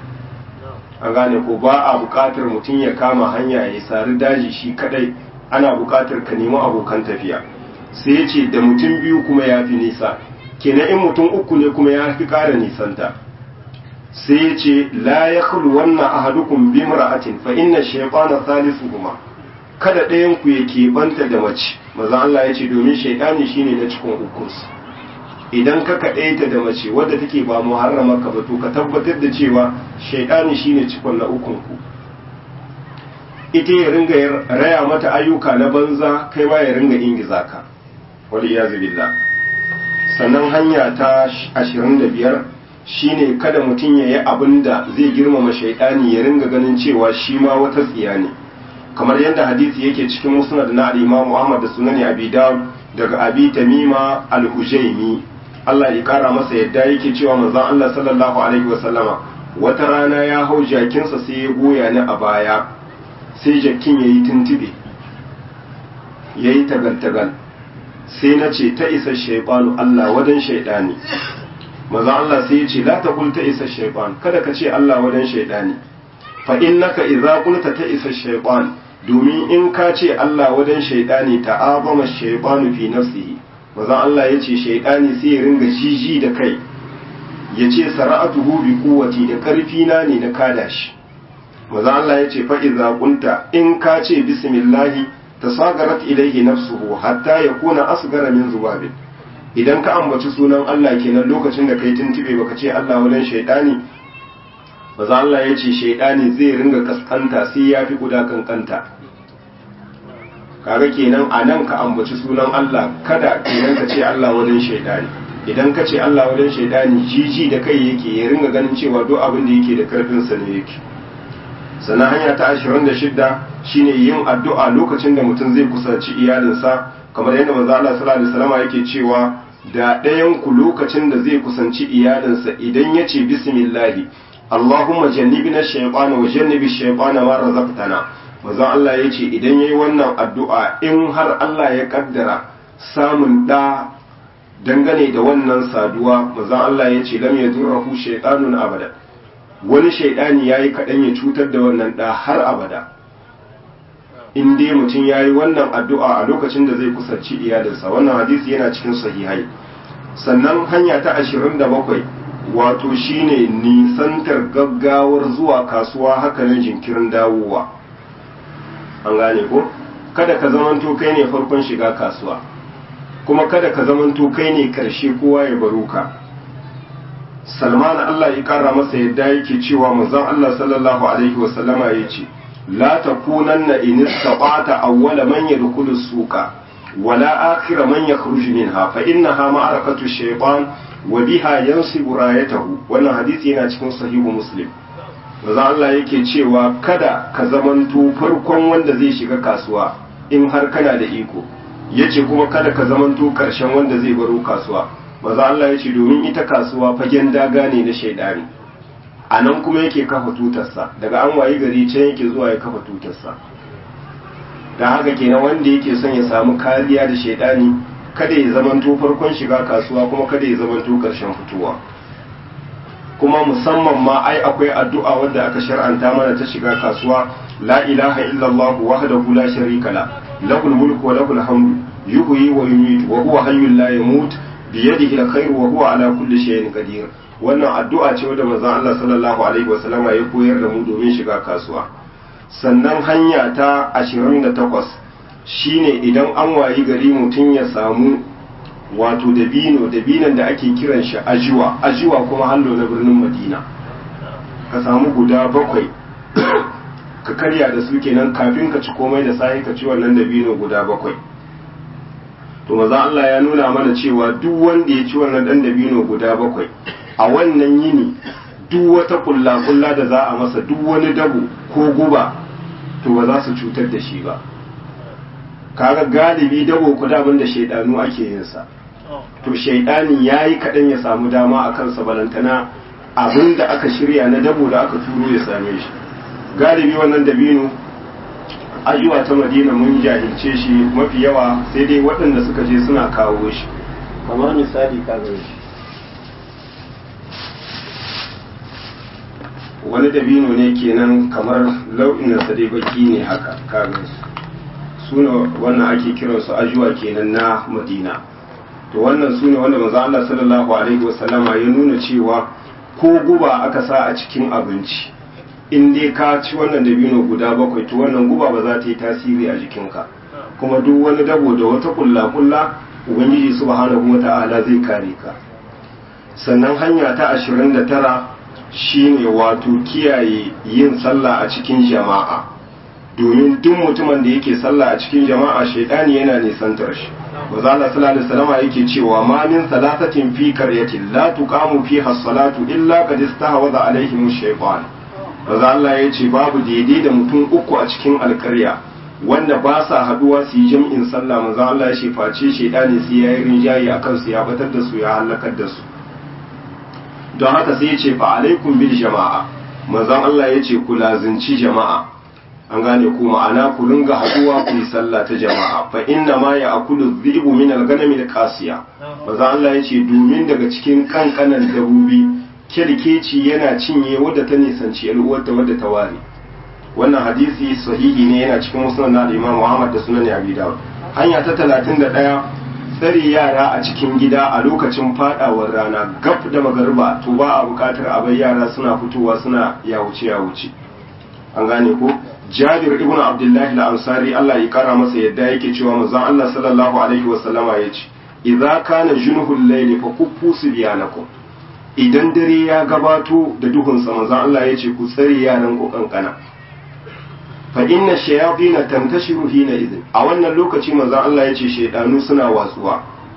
an gane ko ba a buƙatar mutum ya kama hanya ya sari daji shi kadai ana buƙatar ka nemi abokan tafiya sai ya ce da mutum biyu kuma ya fi nisa kenan in mutum uku ne kuma ya fi ƙara nisanta sai ya ce la ya wannan ahadukum bi mar'atin fa inna shaytana salisuhuma kada ɗayan ku ya keɓanta da mace maza Allah ya ce domin shaidani shine na cikin ukus idan ka kaɗaita da mace wadda take ba muharrama ka ba to ka tabbatar da cewa shaidani shine cikon na ukun ku ita ya ringa raya mata ayyuka na banza kai ma ya ringa ingiza ka wal iyazu billah sannan hanya ta 25 shine kada mutum ya yi abin da zai girmama shaidani ya ringa ganin cewa shi ma wata tsiya ne kamar yadda hadisi yake cikin musnad na al-Imam Muhammad da sunan Abi Dawud daga Abi Tamima al-Hujaimi Allah ya kara masa yadda yake cewa manzon Allah sallallahu alaihi wa sallama wata rana ya hau jakinsa sai ya goya ni a baya sai jakin ya yi tuntube ya yi tagal-tagal sai na ce ta isa shaibanu Allah wadan shaidani maza Allah sai ya ce la ta ta isa shaiban kada ka ce Allah wadan shaidani fa innaka idza qulta ta isa shaiban domin in ka ce Allah wadan shaidani ta'azama shaibanu fi nafsihi maza Allah ya ce shaidani sai ya ringa jiji da kai ya ce sara'atuhu bi quwwati da karfi na ne na kada shi maza Allah ya ce fa idza qulta in ka ce bismillahi tasagarat ilayhi nafsuhu hatta yakuna asgara min zubabin idan ka ambaci sunan Allah kenan lokacin da kai tuntube baka ce Allah wajen shaidani maza Allah ya ce shaidani zai ringa kaskanta sai ya fi guda kankanta kaga kenan a nan ka ambaci sunan Allah kada kenan ka ce Allah wajen shaidani idan ka ce Allah wajen shaidani jiji da kai yake ya ringa ganin cewa duk abin da yake da karfin sa ne yake sannan hanya ta 26 shine yin addu'a lokacin da mutum zai kusanci iyalinsa kamar yadda manzo Allah sallallahu alaihi wasallam yake cewa da ɗayan ku lokacin da zai kusanci iyalinsa idan ya ce bismillah Allahumma jannibna shaytana wa jannibi shaytana ma razaqtana manzo Allah ya ce idan yayi wannan addu'a in har Allah ya kaddara samun da dangane da wannan saduwa manzo Allah ya ce lam yadurruhu shaytanun abada wani shaidani yayi kadan ya cutar da wannan da har abada in dai mutum ya yi wannan addu'a a lokacin da zai kusanci iyalinsa wannan hadisi yana cikin sahihai sannan hanya ta ashirin da bakwai wato shine nisantar gaggawar zuwa kasuwa hakanan jinkirin dawowa an gane ko kada ka zamanto kai ne farkon shiga kasuwa kuma kada ka zamanto kai ne karshe kowa ya baro ka salman allah ya kara masa yadda yake cewa manzon allah sallallahu alaihi wasallama ya ce لا تكونن إن استطعت أول من يدخل السوق ولا آخر من يخرج منها فإنها معركة الشيطان وبها ينصب رايته wannan hadisi yana cikin sahihu muslim maza Allah yake cewa kada ka zamanto farkon wanda zai shiga kasuwa in har kana da iko yace kuma kada ka zamanto karshen wanda zai baro kasuwa maza Allah yace domin ita kasuwa fagen daga ne na shaidani a nan kuma yake kafa tutarsa daga an wayi gari can yake zuwa ya kafa tutarsa da haka kenan wanda yake son ya samu kariya da shaidani kada ya zamanto farkon shiga kasuwa kuma kada ya zamanto karshen fitowa kuma musamman ma ai akwai addu'a wadda aka shar'anta mana ta shiga kasuwa la ilaha illallah wahdahu la sharika la lahul mulku wa lahul hamdu yuhyi wa yumiitu wa huwa hayyul la yamut bi yadihi alkhairu wa huwa ala kulli shay'in qadir wannan addu'a ce wadda manzon Allah sallallahu alaihi wasallama ya koyar da mu domin shiga kasuwa sannan hanya ta 28 shine idan an wayi gari mutum ya samu wato dabino dabinan da ake kiran shi ajiwa ajiwa kuma hallo na birnin madina ka samu guda bakwai ka karya da su kenan kafin ka ci komai da sai ka ci wannan dabino guda bakwai to maza Allah ya nuna mana cewa duk wanda ya ci wannan dan dabino guda bakwai a wannan yini duk wata kulla-kulla da za a masa duk wani dabo ko guba to ba za su cutar da shi ba kaga galibi dabo ku daban da shaidanu ake yin sa to shaidani ya yi kaɗan ya samu dama a kansa balantana abin da aka shirya na dabo da aka turo ya same shi galibi wannan dabino ayyuwa ta madina mun jahilce shi mafi yawa sai dai waɗanda suka je suna kawo shi kamar misali kaga shi wani dabino ne kenan kamar lau'in sa dai baki ne haka kaga suna wannan ake kiransu ajuwa kenan na madina to wannan sune wanda manzo Allah sallallahu alaihi wasallama ya nuna cewa ko guba aka sa a cikin abinci in dai ka ci wannan dabino guda bakwai to wannan guba ba za ta yi tasiri a jikinka kuma duk wani dabo da wata kulla kulla ubangiji subhanahu wata'ala zai kare ka sannan hanya ta 29 shine wato kiyaye yin sallah a cikin jama'a domin duk mutumin da yake sallah a cikin jama'a shaidani yana nisantar shi manzo Allah sallallahu alaihi wasallam yake cewa ma min salatatin fi qaryatin la tuqamu fiha as-salatu illa qad istahwaza alaihim ash-shaytan manzo Allah yace babu daidai da mutum uku a cikin alƙarya wanda ba sa haduwa su yi jam'in sallah manzo Allah ya face shaidani sai yayi rinjayi akan su ya batar da su ya halakar da su don haka sai ya ce fa alaikum bil jama'a manzon Allah ya ce ku lazinci jama'a an gane ku ma'ana ku ringa haduwa ku yi sallah ta jama'a fa inna ma ya akulu dhibu min al-ganami al-qasiya manzon Allah ya ce domin daga cikin kankanan dabobi kirkeci yana cinye wadda ta nisanci al'uwarta wadda ta ware wannan hadisi sahihi ne yana cikin musnad na Imam Muhammad da sunan Abi Dawud hanya ta 31 tsare yara a cikin gida a lokacin fadawar rana gab da magariba to ba a bukatar a bai yara suna fitowa suna ya wuce ya wuce an gane ko Jabir ibn Abdullah al-Ansari Allah ya kara masa yadda yake cewa manzon Allah sallallahu alaihi wa sallama yace idza kana junhul layli fa kuffu sibyanakum idan dare ya gabato da duhun sa manzon Allah yace ku tsare yaran ku kankana fa inna shayatin tantashiru hina idin a wannan lokaci manzon Allah yace shaydanu suna watsuwa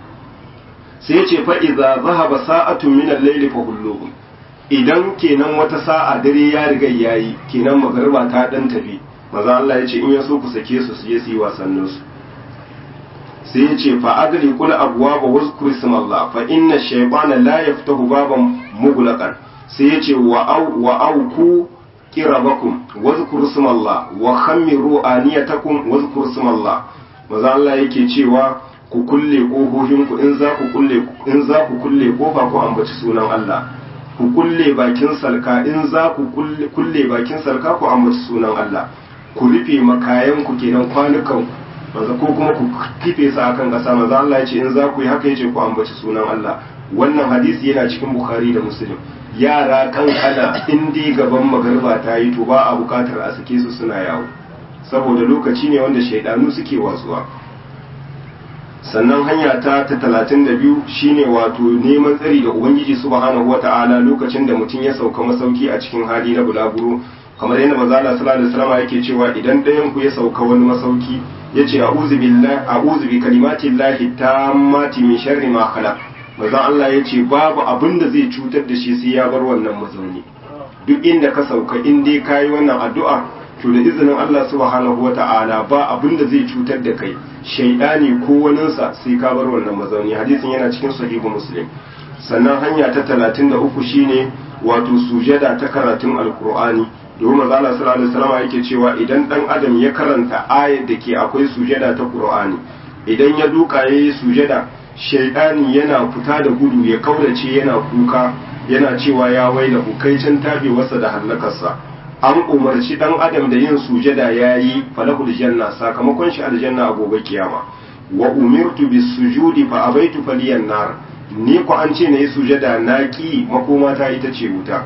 sai yace fa idza zahaba sa'atun min al-layli fa hulluhum idan kenan wata sa'a dare ya riga yayi kenan magariba ta dan tafi maza Allah ya ce in ya so ku sake su su je su yi wasannin su sai ya ce fa agli kul abwaba wazkur ismallah fa inna shaytana la yaftahu baban mughlaqan sai ya ce wa au wa au ku qirabakum wazkur ismallah wa khammiru aniyatakum wazkur ismallah maza Allah yake cewa ku kulle kofofin ku in za ku kulle in za ku kulle kofa ku ambaci sunan Allah ku kulle bakin salka in za ku kulle bakin salka ku ambaci sunan Allah ku rufe makayan ku kenan kwanukan manzo ko kuma ku kife su akan kasa manzo Allah ya ce in za ku yi haka yace ku ambaci sunan Allah wannan hadisi yana cikin Bukhari da Muslim yara kankana in dai gaban magarba ta yi to ba a bukatar a sake su suna yawo saboda lokaci ne wanda shaidanu suke watsuwa sannan hanya ta ta talatin da biyu shine wato neman tsari da ubangiji subhanahu wata'ala lokacin da mutum ya sauka masauki a cikin hali na bulaguro kamar yadda manzo Allah sallallahu alaihi wasallam yake cewa idan ɗayan ku ya sauka wani masauki yace a'udhu billahi a'udhu bi kalimati llahi tammati min sharri ma khalaq manzo Allah yace babu abin da zai cutar da shi sai ya bar wannan mazauni duk inda ka sauka in dai kayi wannan addu'a to da izinin Allah subhanahu wata'ala ba abin da zai cutar da kai shaidani ko waninsa sai ka bar wannan mazauni hadisin yana cikin sahihu muslim sannan hanya ta talatin da uku shine wato sujada ta karatun alkur'ani domin maza Allah sallallahu alaihi wasallam yake cewa idan dan adam ya karanta ayar da ke akwai sujada ta qur'ani idan ya duka yayi sujada shaidani yana fita da gudu ya kaurace yana kuka yana cewa ya waila hukaicin tabewarsa da hallakarsa an umarci dan adam da yin sujada yayi falahul janna sakamakon shi aljanna a gobe kiyama wa umirtu bis sujudi fa abaitu faliyan nar ni ko an ce nayi sujada na ki makoma ta ita ce wuta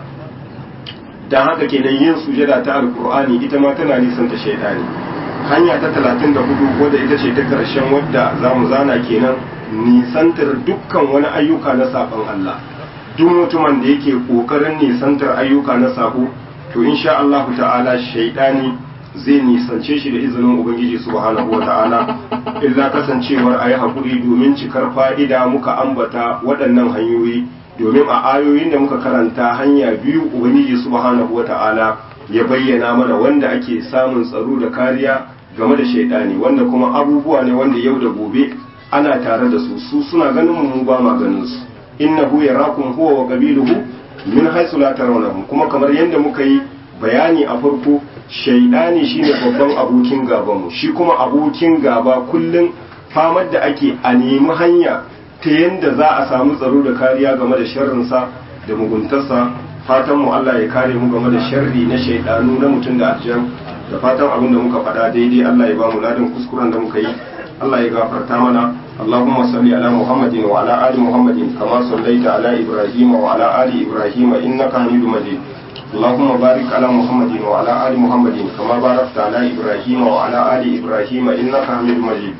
dan haka kenan yin sujada ta alqur'ani ita ma tana nisan ta shaydani hanya ta 34 wadda ita ce ta karshen wadda zamu zana kenan nisantar dukkan wani ayyuka na saban Allah duk mutumin da yake kokarin nisantar ayyuka na sabo to insha Allah ta'ala shaidani zai nisance shi da izinin ubangiji subhanahu wa ta'ala illa kasancewar ayi hakuri domin cikar fa'ida muka ambata waɗannan hanyoyi domin a ayoyin da muka karanta hanya biyu ubangiji subhanahu wa ta'ala ya bayyana mana wanda ake samun tsaro da kariya game da shaidani wanda kuma abubuwa ne wanda yau da gobe ana tare da su su suna ganin mu ba ma ganin su innahu yarakum huwa wa qabiluhu min haisu la tarawnahum kuma kamar yadda muka yi bayani a farko shaidani shine babban abokin gaban mu shi kuma abokin gaba kullun famar da ake a nemi hanya ta yadda za a samu tsaro da kariya game da sharrin sa da muguntarsa fatan mu Allah ya kare mu game da sharri na shaidanu na mutum da aljan da fatan abin da muka faɗa daidai Allah ya ba mu ladan kuskuren da muka yi Allah ya gafarta mana اللهم صل على محمد وعلى آل محمد كما صليت على إبراهيم وعلى آل إبراهيم إنك حميد مجيد اللهم بارك على محمد وعلى آل محمد كما باركت على إبراهيم وعلى آل إبراهيم إنك حميد مجيد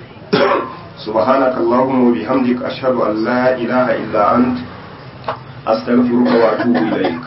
سبحانك اللهم وبحمدك أشهد أن لا إله إلا أنت أستغفرك وأتوب إليك